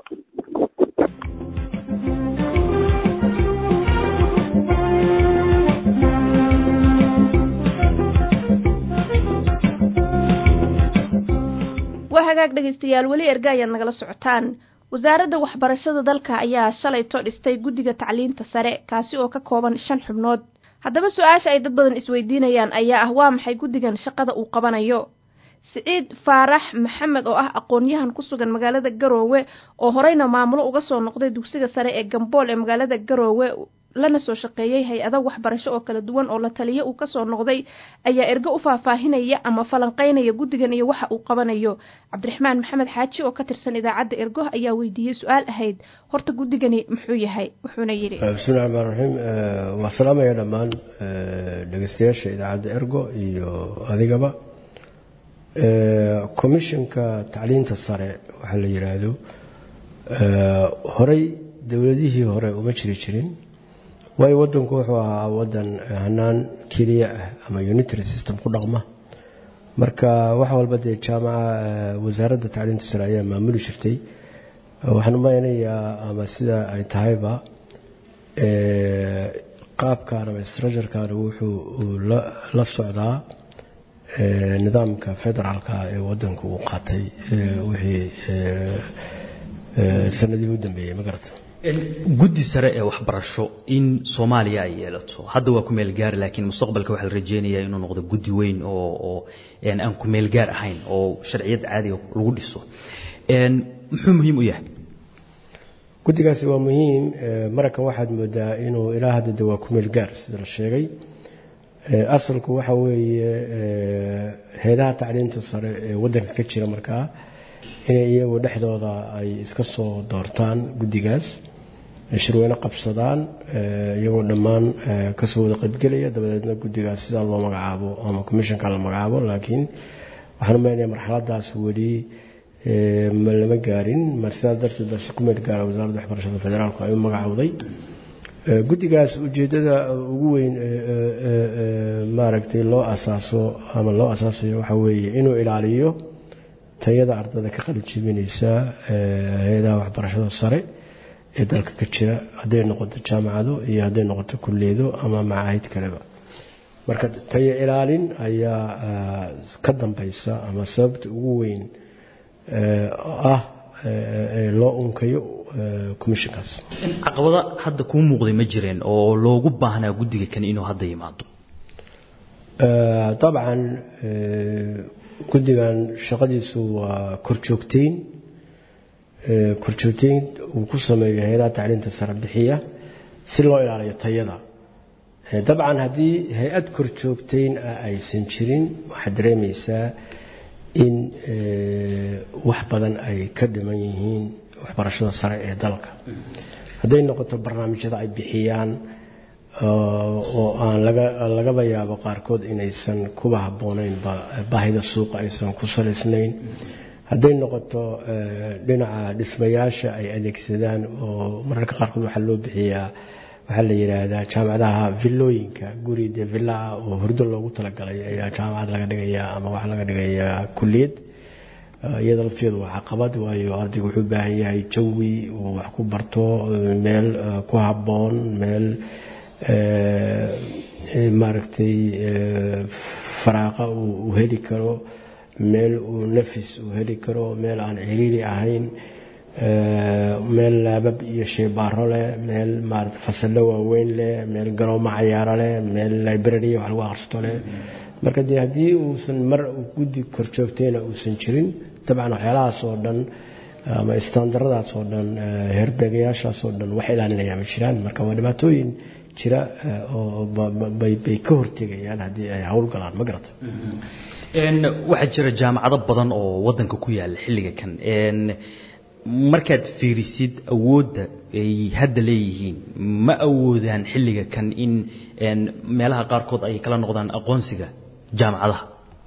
waa hagaag dhegaystayaal weli erga ayaad nagala socotaan wasaaradda waxbarashada dalka ayaa shalay to dhistay guddiga tacliinta sare kaasi oo ka kooban shan xubnood haddaba su-aasha ay dad badan isweydiinayaan ayaa ah waa maxay guddigan shaqada uu qabanayo siciid faarax maxamed oo ah aqoon-yahan ku sugan magaalada garoowe oo horeyna maamulo uga soo noqday dugsiga sare ee gambool ee magaalada garoowe lana soo shaqeeyey hay-ado waxbarasho oo kala duwan oo la taliyo uu kasoo noqday ayaa ergo u faahfaahinaya ama falanqeynaya guddigan iyo waxa uu qabanayo cabdiraxmaan maxamed xaaji oo ka tirsan idaacadda ergo ayaa weydiiyey su-aal ahayd horta guddigani muxuu yahay wuxuuna yidhi
bismillahi raxmaan raxiim waa salaamaya dhammaan dhegeystayaasha idaacadda ergo iyo adigaba commissionka tacliinta sare waxaa la yidhaahdo horey dowladihii hore uma jiri jirin waayo wadanku wuxuu ahaa wadan hanaan keliya ah ama unitary system ku dhaqma marka wax walba dee jaamaca wasaaradda tacliinta sare ayaa maamuli jirtay waxaan umaynayaa ama sida ay tahayba qaabkan ama structurekan wuxuu la socdaa nidaamka federaalka ee wadanku uu qaatay wixii sanadii u dambeeyey ma garata
guddi sare ee waxbarasho in soomaaliya ay yeelato hadda waa ku meel gaar laakiin mustaqbalka waxaa la rajeynayaa inuu noqdo guddi weyn oo oo aan ku meel gaar ahayn oo sharciyad caadiga lagu dhiso muxuu muhiim u yahay
guddigaasi waa muhiim mararkan waxaad moodaa inuu ilaa hadda de waa ku meel gaar sida la sheegay asalku waxa weeye heedaha tacliinta sare ee waddanka ka jira markaa inay iyagu dhexdooda ay iska soo doortaan guddigaas shirweyne qabsadaan iyagoo dhammaan kasoo wada qaybgelaya dabadeedna guddigaas sidaa loo magacaabo ama commissionka la magacaabo laakiin waxaan u maleynaya marxaladaas weli ma lama gaarin mar sidaas darteed baa si ku meel gaara wasaaradda waxbarashada federaalku ay u magacowday guddigaas ujeeddada ugu weyn maaragtay loo asaaso ama loo asaasayo waxaa weeye inuu ilaaliyo tayada ardada ka qalijibinaysa hay-adaha waxbarashada sare ee dalka ka jira hadday noqoto jaamacado iyo hadday noqoto kulleedo ama macaahid kaleba marka tayo ilaalin ayaa ka dambaysa ama sababta ugu weyn ah loo unkayo commissionkaas
caqabada hadda kuu muuqday ma jireen oo loogu baahnaa guddiga kan inuu hadda yimaado
dabcan guddigan shaqadiisu waa korjoogteyn korjoogteyn uu ku sameeyo hay-adaha tacliinta sare bixiya si loo ilaaliyo tayada dabcan haddii hay-ad korjoogteyn ah aysan jirin waxaad dareemaysaa in wax badan ay ka dhiman yihiin waxbarashada sare ee dalka hadday noqoto barnaamijyada ay bixiyaan oo aan lagaba yaabo qaarkood inaysan kuba habboonayn baahida suuqa aysan ku salaysnayn hadday noqoto dhinaca dhismayaasha ay adeegsadaan oo mararka qaarkood waxaa loo bixiyaa waxaa la yidhaahdaa jaamacadaha villooyinka guri dee villaa oo hurdo loogu talagalay ayaa jaamacad laga dhigayaa ama waxaa laga dhigayaa kulliyad iyada lafteedu waa caqabad waayo ardaygu wuxuu u baahan yahay jawi uu wax ku barto meel ku habboon meel maaragtay faraaqa uu heli karo meel uu nafis uu heli karo meel aan ciriiri ahayn meel laabab iyo sheybaaro leh meel maarata fasallo waaweyn leh meel garoomo cayaaro leh meel library wax lagu akhristo leh marka dee haddii uusan mar guddi korjoogtayna uusan jirin dabcan waxyaalahaas oo dhan ama istaandaradaas oo dhan herbeegayaashaas oo dhan wax ilaalinaya ma jiraan marka waa dhibaatooyin jira oo bay ka hortegayaan haddii ay howlgalaan ma garata
waxaa jira jaamacado badan oo wadanka ku yaala xilliga kan markaad fiirisid awoodda ay hadda leeyihiin ma awoodaan xilliga kan in meelaha qaarkood ay kala noqdaan aqoonsiga jaamacadaha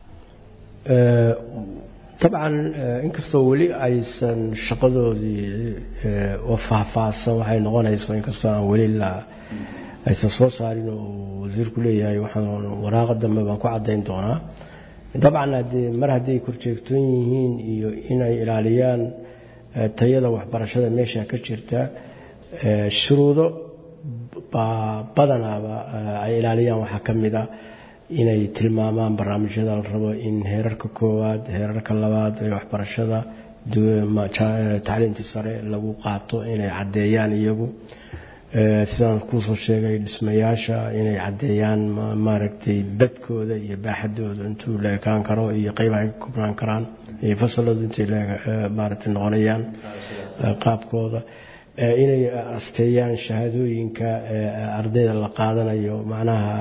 dabcan inkastoo weli aysan shaqadoodii oo faahfaahsan waxay noqonayso inkastoo aan weli la aysan soo saarin oo wasiirku leeyahay waxaan waraaqa dambe baan ku caddayn doonaa dabcan haddii mar hadday korjeegtoon yihiin iyo inay ilaaliyaan tayada waxbarashada meesha ka jirta shuruudo badanaaba ay ilaaliyaan waxaa ka mid a inay tilmaamaan barnaamijyada la rabo in heerarka koowaad heerarka labaad ee waxbarashada tacliintii sare lagu qaato inay caddeeyaan iyagu sidaan kuusoo sheegay dhismayaasha inay caddeeyaan maaragtay badkooda iyo baaxadooda intuu la ekaan karo iyo qeyb ay ka koobnaan karaan iyo fasaladu intay maaragtay noqonayaan qaabkooda inay asteeyaan shahaadooyinka ardayda la qaadanayo macnaha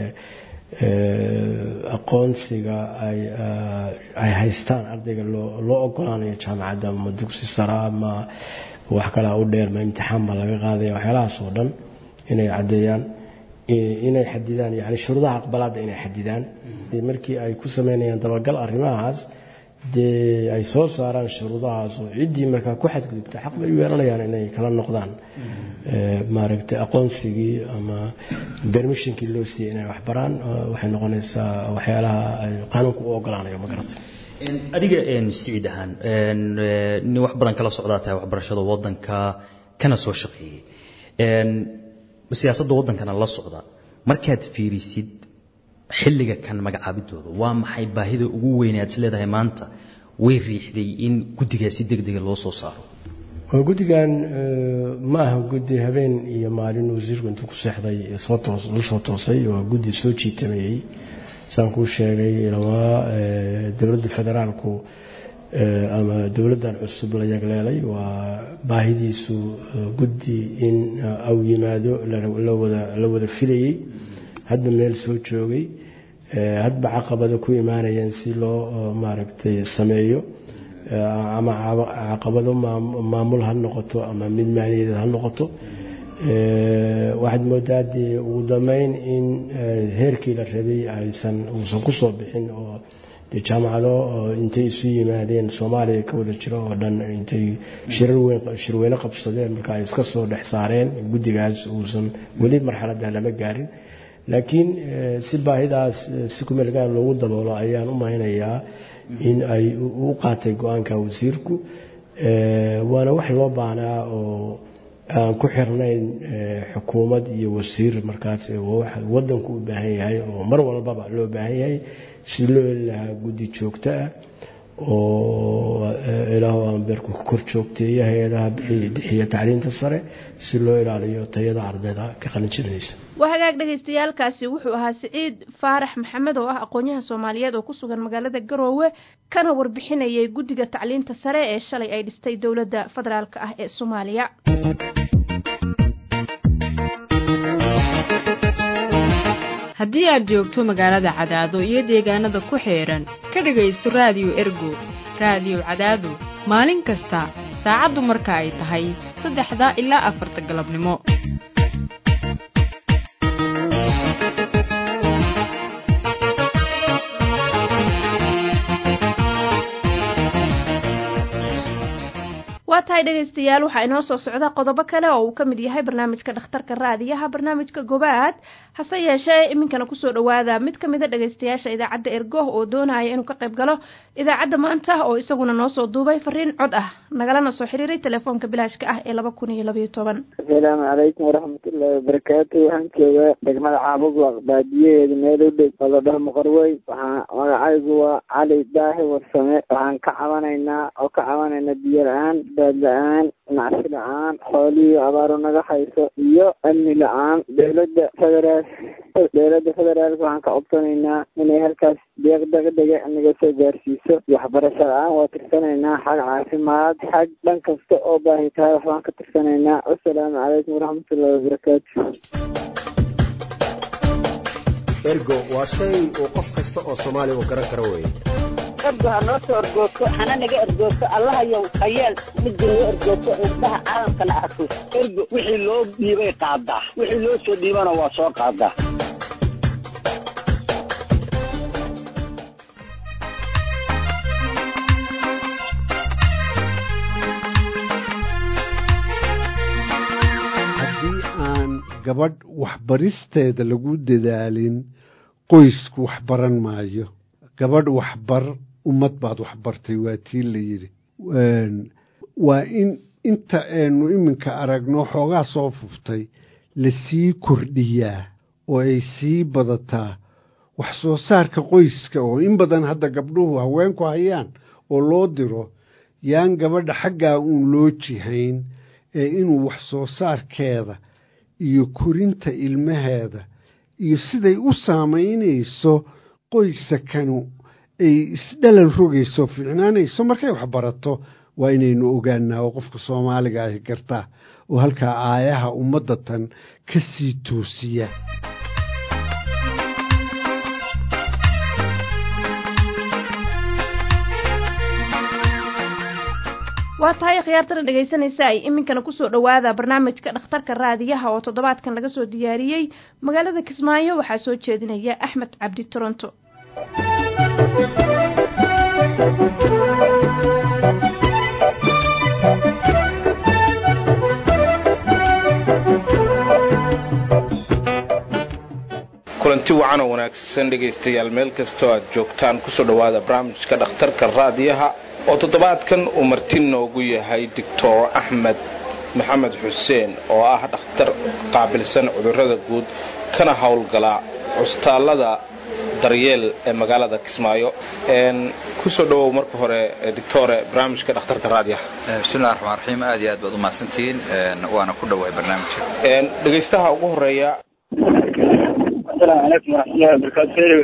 aqoonsiga ay haystaan ardayga loo ogolaanayo jaamacadda ama dugsi sara ama wax kalea u dheer ma imtixaan baa laga qaadaya waxyaalahaas oo dhan inay caddeeyaan inay xadidaan yani shuruudaha aqbalaadda inay xadidaan markii ay ku sameynayaan dabagal arrimahaas dee ay soo saaraan shuruudahaas oo ciddii markaa ku xadgudubta xaq bay u yeelanayaan inay kala noqdaan maaragtay aqoonsigii ama bermishinkii loo siiyey inay waxbaraan waxay noqonaysaa waxyaalaha ay qaanuunka u ogolaanayo ma garatay
adiga siciid ahaan nin wax badan kala socdaa tahay waxbarashada wadanka kana soo shaqeeyey siyaasadda wadankana la socda markaad fiirisid xilliga kan magacaabidooda waa maxay baahida ugu weyn aad is leedahay maanta way riixday in guddigaasi degdega loo soo saaro
oo guddigan ma aha guddi habeen iyo maalin wasiirku intuu ku seexday soo toos la soo toosay waa guddi soo jiitamayey saan kuu sheegay lamaa dowladda federaalku ama dowladdan cusub la yagleelay waa baahidiisu guddi in au yimaado la wada filayey hadda meel soo joogay hadba caqabada ku imaanayeen si loo maaragtay sameeyo ama caqabado maamul ha noqoto ama mid maaliyadeed ha noqoto waxaad moodaa dee ugu dambeyn in heerkii la rabay aysan uusan kusoo bixin oo dee jaamacado intay isu yimaadeen soomaaliya ka wada jiro oo dhan intay shirweyne qabsadeen marka ay iska soo dhex saareen guddigaas uusan weli marxaladda lama gaarin laakiin si baahidaas si kumeelgaar loogu daboolo ayaan u mahaynayaa in ay u qaatay go-aanka wasiirku waana wax loo baahnaa oo aan ku xirnayn xukuumad iyo wasiir markaas wadanku u baahan yahay oo mar walbaba loo baahan yahay si loo heli lahaa guddi joogto ah oo ilaah ambeerku ka kor joogteeya hay-adaha bixiya tacliinta sare si loo ilaaliyo tayada ardayda ka qalinjinaysa
waa hagaag dhagaystayaalkaasi wuxuu ahaa siciid faarax maxamed oo ah aqoonyaha soomaaliyeed oo ku sugan magaalada garoowe kana warbixinayay guddiga tacliinta sare ee shalay ay dhistay dowladda federaalk ah ee soomaaliya
haddii aad joogto magaalada cadaado iyo deegaanada ku xeedhan ka dhegaysto raadiyo ergo raadiyo cadaado maalin kasta saacaddu marka ay tahay saddexda ilaa afarta galabnimo
waa tahay dhegaystayaal waxaa inoo soo socda qodobo kale oo uu ka mid yahay barnaamijka dhakhtarka raadiyaha barnaamijka gobaad hase yeeshee iminkana kusoo dhowaada mid ka mida dhegaystayaasha idaacadda ergoh oo doonaya inuu ka qayb galo idaacadda maanta oo isaguna noo soo duubay fariin cod ah nagalana soo xiriiray telefoonka bilaashka ah ee laba kun iyo labayo toban
asalaamu calaykum waraxmatullaahi wabarakaatu waxaan joogaa degmada caabud baadiyaheeda meel u dhow oo la dhaho muqarwey waxaa magacaygu waa cali daahi warsame waxaan ka cabanaynaa oo ka cabanaynaa biyo la-aan baad la-aan nacsi la-aan xoolihii abaaru naga hayso iyo amni la-aan dowladda federaal dowladda federaalka waxaan ka codsanaynaa inay halkaas deeq degdega naga soo gaarsiiso waxbarasho la-aan waa tirsanaynaa xag caafimaad xag dhan kasta oo baahi tahay waxbaan ka tirsanaynaa wasalaamu calaykum waraxmatullahi wabarakaatu
ergo waa shay uu qof kasta oo soomaaliya uu garan karo weye
ergo ha noo soo ergoogto hana naga ergoogto allahayow hayeel midda noo ergoogto indhaha caalamkana arko ergo wixii loo dhiibay qaadaa wixii loo soo dhiibana waa soo qaadaa
haddii aan gabadh waxbaristeeda lagu dadaalin qoysku waxbaran maayo gabadh waxbar ummad baad waxbartay waa tii la yidhi waa in inta aynu iminka aragno xoogaa soo fuftay lasii kordhiyaa oo ay sii badataa wax soo saarka qoyska oo in badan hadda gabdhuhu haweenku hayaan oo loo diro yaan gabadha xaggaa uun loo jihayn ee inuu wax soo saarkeeda iyo korinta ilmaheeda iyo siday u saamaynayso qoysakanu ay isdhalan rogayso fiicnaanayso markay wax barato waa inaynu ogaanaa oo qofka soomaaliga ahi gartaa oo halkaa aayaha ummadda tan ka sii toosiya
waa tahay khiyaartana dhegaysanaysa ay iminkana kusoo dhowaada barnaamijka dhakhtarka raadiyaha oo toddobaadkan laga soo diyaariyey magaalada kismaayo waxaa soo jeedinaya axmed cabdi toronto
kulanti wacan oo wanaagsan dhegaystayaal meel kastoo aad joogtaan kusoo dhowaada barnaamijka dhakhtarka raadiyaha oo toddobaadkan uu marti noogu yahay doctor axmed maxamed xuseen oo ah dhakhtar qaabilsan cudurrada guud kana howlgala cusbitaallada daryeel ee magaalada kismaayo kusoo dhawow marka hore doctore barnaamijka dhakhtarka raadiyaha
bismillahi raxmaan raxiim aad iyo aad baad umahadsantihiin waana ku dhawahay barnaamijka
dhegaystaha ugu horeeya
asalaamu calaykum waraxmatullahi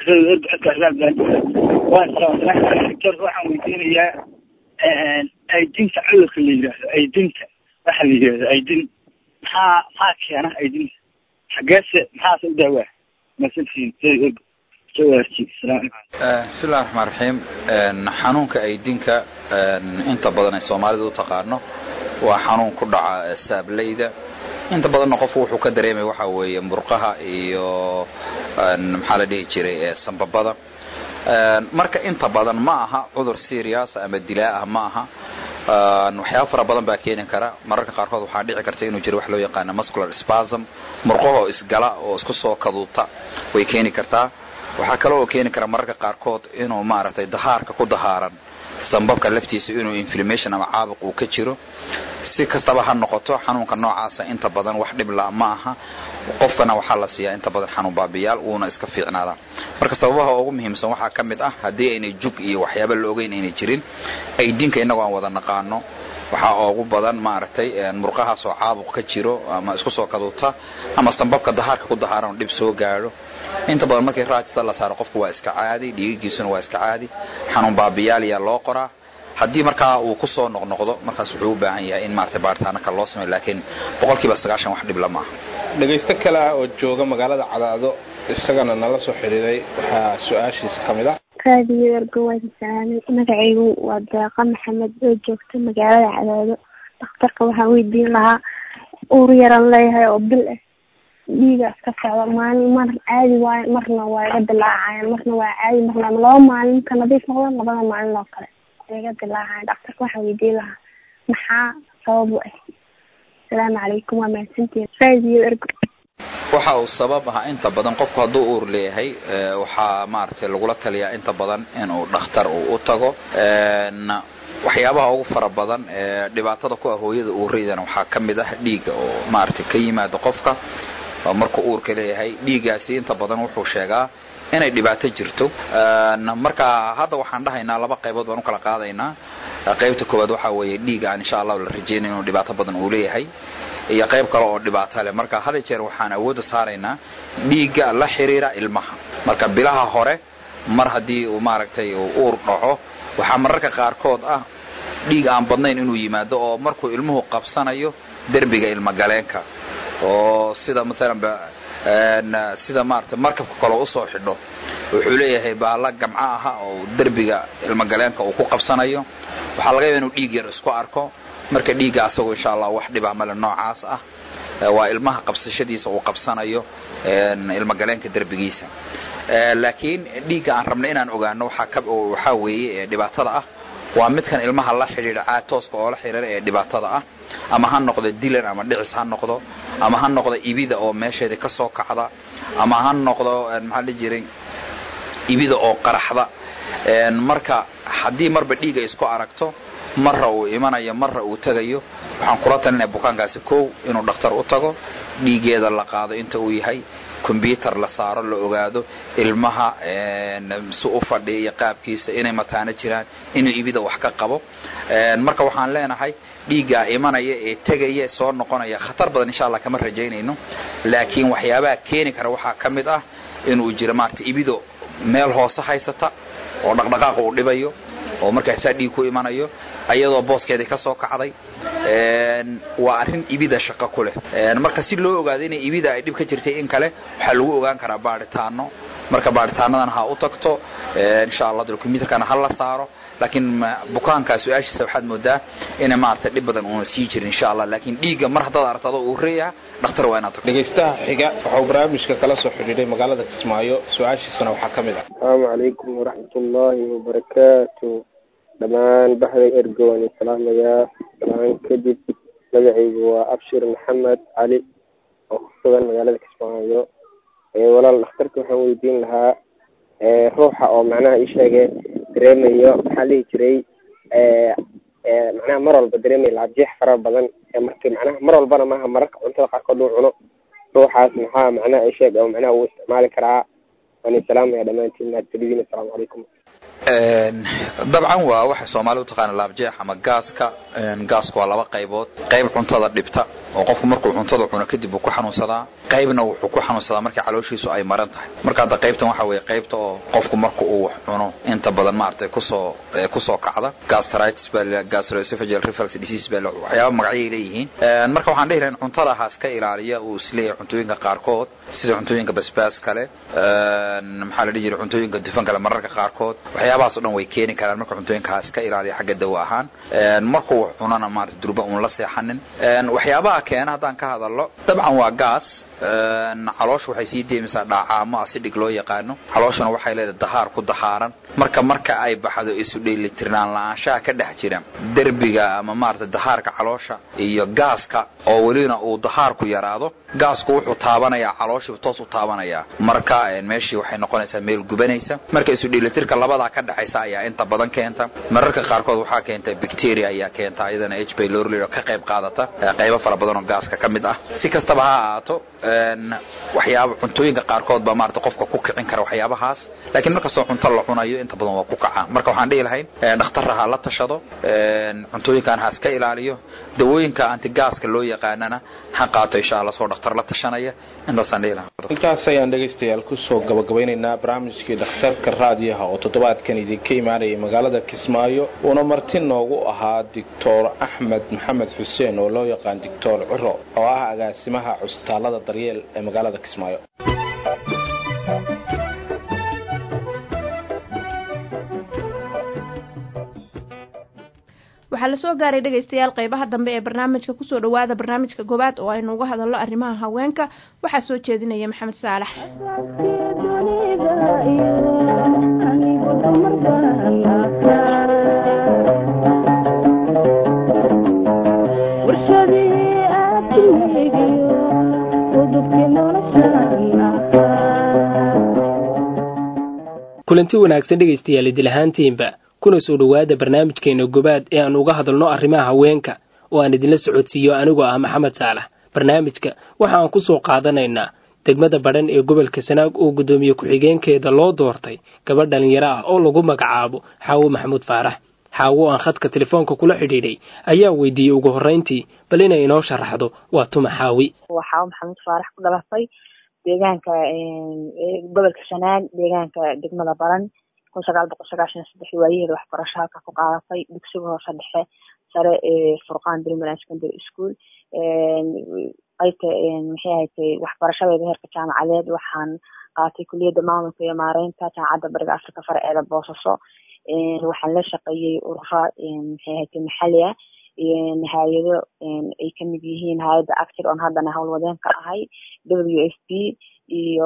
wabarakaatu waan waxaan weydiinayaa aydinka cudurka la yidhaahdo aydinka waxa la yidhahdo aydin maxaa maxaa keena aydinka xageese maxaase u daawaa masantiin jawaarji asalaamu calaykum
bismillahi raxmaan raxiim xanuunka aydinka inta badan ay soomaalida u taqaano waa xanuun ku dhaca saableyda inta badanna qofku wuxuu ka dareemay waxa weeye murqaha iyo maxaa la dhihi jiray sambabada marka inta badan ma aha cudur serious ama dilaa ah ma aha waxyaaba fara badan baa keeni kara mararka qaarkood waxaa dhici karta inuu jiro wax loo yaqaano muscular spasm murqahoo isgala oo isku soo kaduuta way keeni kartaa waxaa kale oo keeni kara mararka qaarkood inuu maaragtay dahaarka ku dahaaran sambabka laftiisa inuu inflammation ama caabuq uu ka jiro si kastaba ha noqoto xanuunka noocaasa inta badan wax dhibla ma aha qofkana waxaa la siiyaa inta badan xanuun baabiyaal uuna iska fiicnaadaa marka sababaha ugu muhiimsan waxaa ka mid ah haddii aynay jug iyo waxyaaba la ogeyn aynay jirin aydinka innagoo aan wada naqaano waxaa ugu badan maaragtay murqahaasoo caabuq ka jiro ama isku soo kaduuta ama sambabka dahaarka ku dahaaran dhib soo gaadho inta badan markii raajista la saaro qofku waa iska caadi dhiigigiisuna waa iska caadi xanuun baabiyaal ayaa loo qoraa haddii markaa uu kusoo noqnoqdo markaas wuxuu u baahan yahay in maaragtay baaritaano kale loo sameyo laakiin boqolkiiba sagaashan wax dhibla maaha
dhegaysto kale ah oo jooga magaalada cadaado isagana nala soo xiriiray waxaa su-aashiisa ka mid ah
raadiyo ergowaan salaamay magacaygu waa deeqa maxamed oo joogta magaalada cadaado dhakhtarka waxaan weydiin lahaa uur yaran leeyahay oo bil ah dhiiga iska socda maalin mar caadi waayo marna waa iga dilaacayaan marna waa caadi marna laba maalin ka nadiif noqda labada maalin oo kale iga dilaacayan dhakhtarka waxaan weydiin lahaa maxaa sabab u ah asalaamu calaykum waa mahadsantiin raadiyo ergo
waxa uu sabab ahaa inta badan qofku hadduu uur leeyahay waxaa maaragtay lagula taliyaa inta badan inuu dhakhtar uu u tago waxyaabaha ugu fara badan ee dhibaatada ku ah hooyada uuraydana waxaa ka mid ah dhiigga oo maaragtay ka yimaado qofka oo markuu uurka leeyahay dhiiggaasi inta badan wuxuu sheegaa inay dhibaato jirto marka hadda waxaan dhahaynaa laba qaybood baan u kala qaadaynaa qaybta koowaad waxaa weeye dhiig aan insha allahu la rajeynay inuu dhibaato badan uu leeyahay iyo qayb kale oo dhibaato leh marka hada jeer waxaan awoodda saaraynaa dhiigga la xiriira ilmaha marka bilaha hore mar haddii uu maaragtay uu uur dhaco waxaa mararka qaarkood ah dhiig aan badnayn inuu yimaado oo markuu ilmuhu qabsanayo derbiga ilmagaleenka oo sida maalanba sida maarata markabka kale usoo xidho wuxuu leeyahay baala gamco aha oo derbiga ilmagaleenka uu ku qabsanayo waxaa laga yaaba inuu dhiig yar isku arko marka dhiigga asagoo insha allah wax dhibah male noocaas ah waa ilmaha qabsashadiisa uu qabsanayo ilmagaleenka derbigiisa laakiin dhiigga aan rabna inaan ogaano waxaa weeye dhibaatada ah waa midkan ilmaha la xidhiidha caatooska oo la xidhiira ee dhibaatada ah ama ha noqdo dilan ama dhicis ha noqdo ama ha noqdo ibida oo meesheeda ka soo kacda ama ha noqdo maxaa la jiray ibida oo qaraxda marka haddii marba dhiiga isku aragto marra uu imanayo marra uu tegayo waxaan kula talinaya bukaankaasi kow inuu dhakhtar u tago dhiigeeda la qaado inta uu yahay combyuter la saaro la ogaado ilmaha si u fadhiya iyo qaabkiisa inay mataano jiraan inuu ibida wax ka qabo marka waxaan leenahay dhiiggaa imanaya ee tegaya soo noqonaya khatar badan insha allah kama rajaynayno laakiin waxyaabaha keeni kara waxaa ka mid ah inuu jiro maarata ibido meel hoose haysata oo dhaqdhaqaaqa uu dhibayo oo markaasaa dhiig ku imanayo ayadoo booskeedii ka soo kacday waa arrin ibida shaqo ku leh marka si loo ogaado inay ibida ay dhib ka jirtay in kale waxaa lagu ogaan karaa baadhitaano marka baadhitaanadana ha u tagto insha allah combyuterkana ha la saaro laakiin bukaankaa su-aashiisa waxaad moodaa inay maarata dhib badan uuna sii jirin insha allah laakiin dhiigga mar haddaad aragto adoo uu reeyaha dhakhtar waa inaad tagto
dhegaystaha xiga waxuu barnaamijka kala soo xidhiidhay magaalada kismaayo su-aashiisana waxaa ka mid ah
asalaamu calaykum waraxmatullaahi wabarakaatu dhammaan baxda ergo waan islaamayaa salaan kadib magacaygu waa abshir maxamed cali oo ku sugan magaalada kismaayo walaal dhakhtarka waxaan weydiin lahaa ruuxa oo macnaha ii sheege dareemayo maxaa lihi jiray macnaha mar walba dareemayo laabjeex fara badan marki macnaha mar walbana maaha mararka cuntada qaarkood uu cuno ruuxaas maxaa macnaha isheeg oo macnaha uu isticmaali karaa waan isalaamaya dhammaantiin mahadgeliyiin assalaamu calaykum
dabcan waa waxa soomaalida utaqaana laabjeex ama gaaska gaasku waa laba qaybood qayb cuntada dhibta oo qofku markuu cuntada cuno kadib uu ku xanuunsadaa qaybna wuxuu ku xanuunsadaa markii calooshiisu ay maran tahay marka hadda qaybtan waxa weeye qaybta oo qofku marka uu wax cuno inta badan maaragtay kusoo kusoo kacda gastritis baa la gastroesophageal reflux disease baa waxyaaba magacyay leeyihiin marka waxaan dhihi lahayn cuntada haas ka ilaaliya uu isleeyahay cuntooyinka qaarkood sida cuntooyinka basbaas kale maxaa la dhihi jiray cuntooyinka dufan kale mararka qaarkood waxyaabahaas o dhan way keeni karaan marka cuntooyinkaas ka ilaaliya xagga dawo ahaan markuu wax cunana maarata durba uun la seexanin waxyaabaha keena haddaan ka hadalno dabcan waa gaas caloosha waxay sii deemisaa dhaacaamo asidhig loo yaqaano calooshuna waxay leedahay dahaar ku dahaaran marka marka ay baxdo isu dheelitirnaan la-aanshaha ka dhex jira derbiga ama maarata dahaarka caloosha iyo gaaska oo welina uu dahaarku yaraado gaasku wuxuu taabanayaa calooshiibu toos u taabanayaa marka meeshii waxay noqonaysaa meel gubanaysa marka isu dheelitirka labadaa ka dhexaysa ayaa inta badan keenta mararka qaarkood waxaa keenta bacteria ayaa keenta iyadana h pylori oo ka qayb qaadata qaybo fara badan oo gaaska ka mid ah si kastaba ha ahaato waxyaaba cuntooyinka qaarkood baa maarata qofka ku kicin kara waxyaabahaas laakiin markastoo cunto la cunayo inta badan waa ku kaca marka waxaan dhihi lahayn dhakhtarra ha la tashado cuntooyinkan ha iska ilaaliyo dawooyinka antigaaska loo yaqaanana ha qaato insha allah soo dhakhtar la tashanaya intaasaan dhihi lahaa
intaas ayaan dhegaystayaal kusoo gabagabeynaynaa barnaamijkii dhakhtarka raadiyaha oo toddobaadkan idinka imaanayay magaalada kismaayo uuna marti noogu ahaa doctor axmed maxamed xuseen oo loo yaqaan doctor ciro oo ah agaasimaha cusbitaalada daryeel ee magaalada kismaayo
waxaa lasoo gaaray dhegaystayaal qeybaha dambe ee barnaamijka kusoo dhawaada barnaamijka goobaad oo aynu uga hadalno arrimaha haweenka waxaa soo jeedinaya maxamed saalax
kulanti wanaagsan dhegaystayaal idil ahaantiinba kuna soo dhowaada barnaamijkeena gobaad ee aan uga hadalno arrimaha haweenka oo aan idinla socodsiiyo anigoo ah maxamed saalax barnaamijka waxa aan ku soo qaadanaynaa degmada badhan ee gobolka sanaag oo guddoomiye ku-xigeenkeeda loo doortay gabadh dhallinyaro ah oo lagu magacaabo xaawo maxamuud faarax xaawo aan khadka telefoonka kula xidhiidhay ayaa weydiiyey ugu horrayntii bal inay inoo sharaxdo waa tuma xaawi
waa xaawo maxamuud faarax ku dhalatay deegaanka gobolka sanaag deegaanka degmada baran kun sagaal boqol sagaashan saddex waayaheeda waxbarasho halka ku qaadatay dugsiga hoose dhexe sare ee furqaan primary secondary school qaybta maxay ahayd waxbarashadeeda heerka jaamacadeed waxaan qaatay kuliyadda maamulka iyo maareynta jaamacadda bariga afrika farceeda boosaaso waxaan la shaqeeyey urura maxay ahayd maxali ah hay-ado ay kamid yihiin hay-adda actir on haddana howlwadeen ka ahay w f p iyo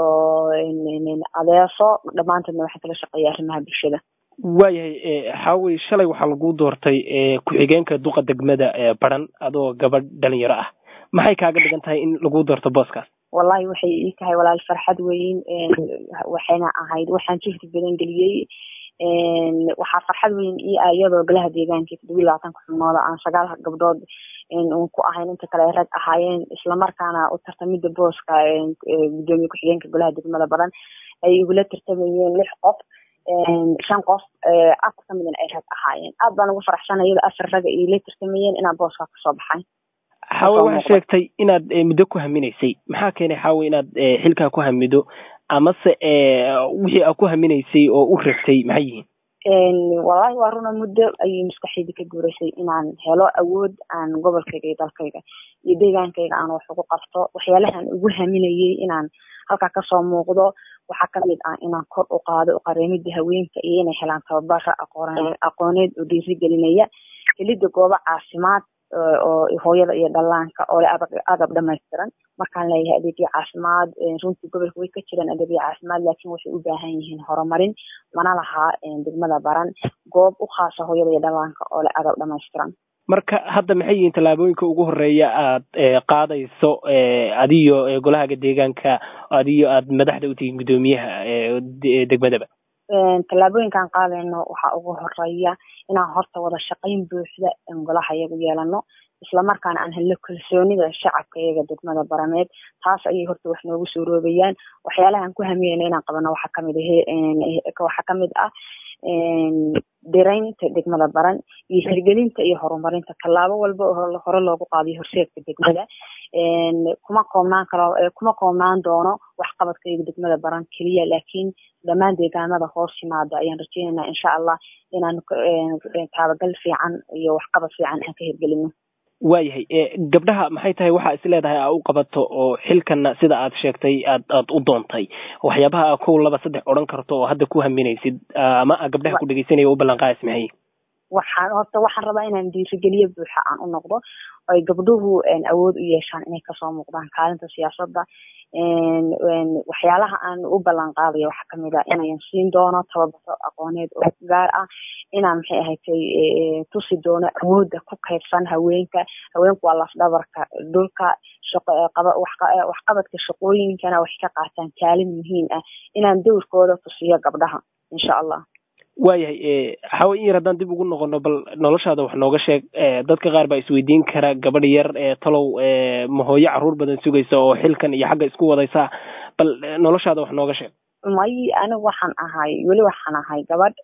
adeeso dhammaantoodna waxaan kala shaqeeya arrimaha bulshada
waayahay xaawey shalay waxaa lagu doortay ku-xigeenka duqa degmada baran adoo gabadh dhalinyaro ah maxay kaaga dhigan tahay in lagu doorto booskaas
wallahi waxay ii tahay walaal farxad weyn waxayna ahayd waxaan jihdi badan geliyey waxaa farxad weyn ii ah iyadoo golaha deegaanka todoba iyo labaatanka xubnooda aan sagaal gabdhood un ku ahayn inta kale ay rag ahaayeen islamarkaana u tartamida booska gudoomiye ku-xigeenka golaha degmada badan ay igula tartamayeen lix qof shan qof afar ka midna ay rag ahaayeen aad baan ugu faraxsanay iyada afar raga iila tartamayeen inaan booska kasoo baxay
xaawe waxaa sheegtay inaad muddo ku haminaysay maxaa keenay xaawe inaad xilkaa ku hamido amase wixii aad ku haminaysay oo u rabtay maxay yihiin
wallahi waa runa muddo ayay maskaxdayda ka guuraysay inaan helo awood aan gobolkayga iyo dalkayga iyo deegaankayga aan wax ugu qabto waxyaalahaan ugu haminayay inaan halkaa kasoo muuqdo waxaa kamid ah inaan kor u qaado qareemida haweenka iyo inay helaan tababara aqooneed oo dhiirigelinaya helida goobo caafimaad oo hooyada iyo dhallaanka oo le agab dhamaystiran markaan leeyahay adeegyo caafimaad runtii gobolka way ka jiraan adeegyo caafimaad laakiin waxay u baahan yihiin horumarin mana lahaa degmada baran goob u khaasa hooyada iyo dhallaanka oo le agab dhamaystiran
marka hadda maxay yihiin tallaabooyinka ugu horeeya aad qaadayso adiyo golahaga deegaanka adiyo aad madaxda u tihiin guddoomiyaha degmadaba
tallaabooyinkaan qaadayno waxaa ugu horeeya inaan horta wada shaqayn buuxda golaha iyagu yeelano islamarkaana aan helno kalsoonida shacabka iyaga degmada barameed taas ayay horta wax noogu soo roobayaan waxyaalaha aan ku hamiyeyna inaan qabano waxaa kamid waxaa kamid ah dhiraynta degmada baran iyo hirgelinta iyo horumarinta tallaabo walba oo hore loogu qaadiyo horseedka degmada kuma koobnaan karo kuma koobnaan doono waxqabadka iyaga degmada baran keliya laakiin dhammaan deegaanada hoos yimaada ayaan rajeynaynaa insha allah inaan taabagal fiican iyo waxqabad fiican aan ka hirgelino
waayahay gabdhaha maxay tahay waxaa is leedahay aa u qabato oo xilkana sida aad sheegtay aad aad u doontay waxyaabaha a kow laba saddex odhan karto oo hadda ku haminaysid ama a gabdhaha ku dhegeysanaya u ballanqaayas maxay
waxaan horta waxaan rabaa inaan dhiirigeliyo buuxa aan u noqdo ay gabdhuhu awood u yeeshaan inay kasoo muuqdaan kaalinta siyaasadda waxyaalaha aan u ballan qaadayo waxaa kamid ah inayan siin doono tababaro aqooneed oo gaar ah inaan maxay ahatay tusi doono awoodda ku kaydsan haweenka haweenku waa lafdhabarka dhulka waxqabadka shaqooyinkana waxay ka qaataan kaalin muhiim ah inaan dowrkooda tusiyo gabdhaha insha allah
waayahay xawa in yar haddaan dib ugu noqono bal noloshaada wax nooga sheeg dadka qaar baa isweydiin kara gabadh yar talow mahooyo caruur badan sugaysa oo xilkan iyo xagga isku wadaysa bal noloshaada wax nooga sheeg
may anigu waxaan ahay weli waxaan ahay gabadh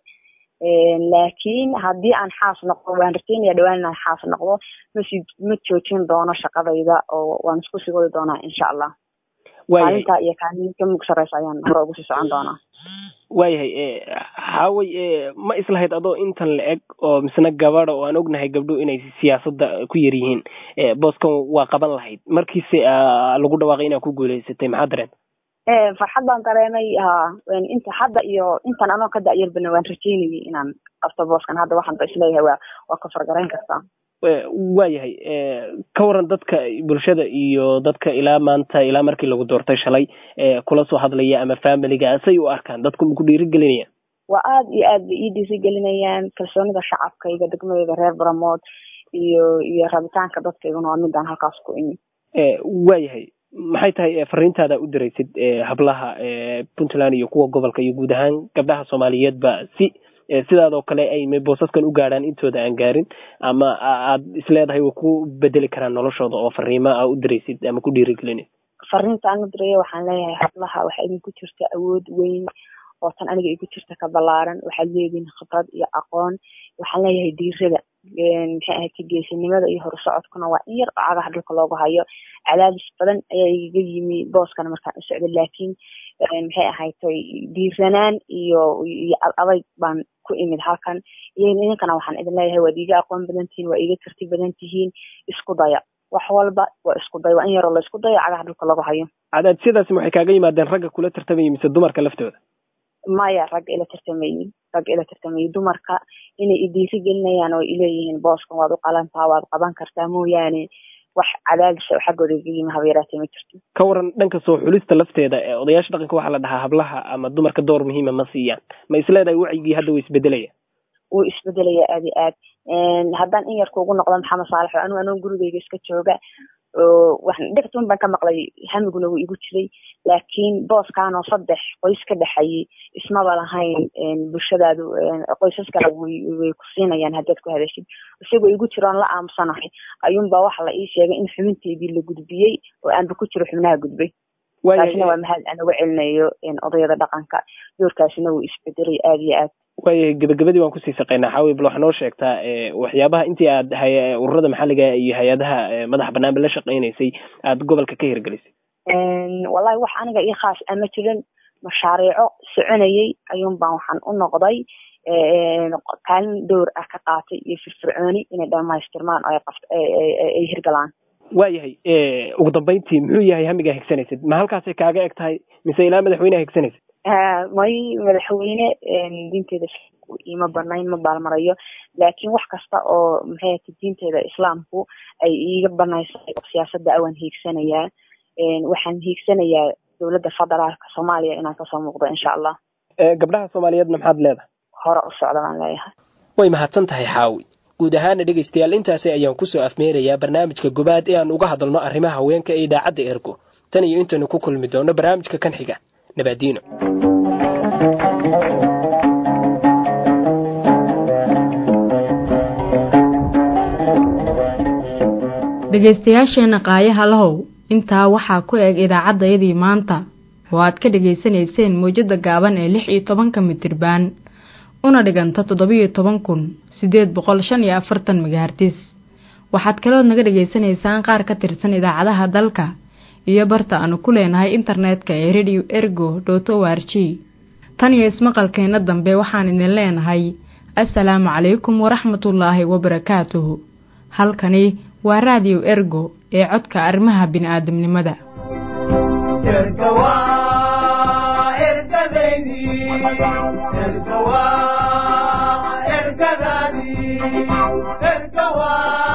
laakiin haddii aan xaas noqdo waan rajeynaya dhawaan inaan xaas noqdo masi ma joojin doono shaqadayda oo waan isku sii wadi doonaa insha allah kaalinta iyo kaalinka mug sareysa ayaan hore ugu sii socon doonaa
waayahay xaaway ma islahayd adoo intan la eg oo misna gabada oo aan ognahay gabdho inay siyaasadda ku yar yihiin booskan waa qaban lahayd markiise lagu dhawaaqay inaad ku guuleysatay maxaa dareenta
farxad baan dareemay ha inta hadda iyo intan anoo ka da'yarbana waan rajeynayay inaan qabto booskan hadda waxaan ba isleeyahay waa waa ka fargarayn kartaa
waayahay ka waran dadka bulshada iyo dadka ilaa maanta ilaa markii lagu doortay shalay kula soo hadlaya ama familiga say u arkaan dadku maku dhiirigelinayaan
waa aad iyo aad bay ii dhiirigelinayaan kalsoonida shacabkayga degmadayda reer baramood iyo iyo rabitaanka dadkayguna waa midaan halkaas ku imi
waayahay maxay tahay fariintaada u diraysid hablaha puntland iyo kuwa gobolka iyo guud ahaan gabdhaha soomaaliyeedba si sidaadoo kale ay boosaskan u gaadhaan intooda aan gaarin ama aad isleedahay way ku bedeli karaan noloshooda oo fariimo a u diraysid ama ku dhiirigelinid
fariinta aan u diraya waxaan leeyahay hablaha waxaa idinku jirta awood weyn oo tan aniga igu jirta ka ballaaran waxaad leedihin khibrad iyo aqoon waxaan leeyahay diirada maxay ahayd geesinimada iyo horusocodkuna waa in yar oo cagaha dhulka loogu hayo cadaadis badan ayaa igaga yimi booskana markaan u socda laakiin maxay ahaydtay diiranaan iyo iyo adayg baan ku imid halkan idinkana waxaan idin leeyahay waad iiga aqoon badan tihiin waa iiga karti badan tihiin isku daya wax walba waa isku day waa in yaroo la isku dayo cagaha dhulka lagu hayo
cadaadisyadaasi waxay kaaga yimaadeen ragga kula tartamaya mise dumarka laftooda
maya ragga ila tartamayin ragga ila tartamayi dumarka inay idiiri gelinayaan oo ileeyihiin booskan waad u qalantaa waad qaban kartaa mooyaane wax cadaadis oo xaggooda iga yimi haba yaraatee ma jirto
ka waran dhanka soo xulista lafteeda odayaasha dhaqanka waxaa la dhahaa hablaha ama dumarka door muhiima ma siiyaan ma isleedahay wacyigii hadda way isbedelaya
wuu isbedelaya aad iyo aad haddaan in yarka ugu noqdo maxamed saalax oo anigu anoo gurigeyga iska jooga waxaan dhegtun baan ka maqlay hamiguna wuu igu jiray laakiin booskan oo saddex qoys ka dhexayay ismaba lahayn bulshadaadu qoysas kale way ku siinayaan haddaad ku hadashid isagoo igu jiro oon la aamusanahay ayuunbaa waxa la ii sheegay in xubinteedii la gudbiyey oo aanba ku jiro xubnaha gudbay taasina waa mahad aan uga celinayo odayada dhaqanka doorkaasina wuu isbedelay aad iyo aad
waayahay gebagabadii waan kusii shaqeynaa xaawi bal waxaa noo sheegtaa waxyaabaha intii aad ururada maxalliga iyo hay-adaha madaxa banaanba la shaqeynaysay aad gobolka ka hirgelisay
wallahi wax aniga io khaas ama jirin mashaariico soconayay ayuun baan waxaan u noqday kaalin dowr ah ka qaatay iyo firfircooni inay dhamaystirmaan oo ay hirgalaan
waayahay ugu dambeyntii muxuu yahay hamigaa higsanaysid ma halkaasay kaaga eg tahay mise ilaa madaxweyneha higsanaysid
may madaxweyne diinteeda ima banayn ma baalmarayo laakiin wax kasta oo maxay ata diinteeda islaamku ay iiga banaysay oo siyaasada awaan hiigsanayaa waxaan hiigsanayaa dowladda federaalka soomaaliya inaan kasoo muuqdo insha allah
gabdhaha soomaaliyeedna maxaad leedahay
hore u socda baan leeyahay
way mahadsan tahay xaawi guud ahaana dhegaystayaal intaasi ayaan kusoo afmeerayaa barnaamijka gobaad ee aan uga hadalno arrimaha haweenka ee idaacadda ergo tan iyo intaynu ku kulmi doono barnaamijka kan xiga nabaadiino
dhegaystayaasheenna qaayaha lahow intaa waxaa ku eg idaacaddayadii maanta oo aad ka dhegaysanayseen mawjadda gaaban ee lix iyo tobanka mitirbaan una dhiganta toddobiyo toban kun siddeed boqol shan iyo afartan megahartis waxaad kalood naga dhegaysanaysaan qaar ka tirsan idaacadaha dalka iyo barta aanu ku leenahay internetka ee radio ergo dot o r g tan iyo ismaqalkeenna dambe waxaan idin leenahay assalaamu calaykum waraxmatullaahi wabarakaatuhu halkani waa raadiyo ergo ee codka arrimaha bini'aadamnimada
ergadadii ergawa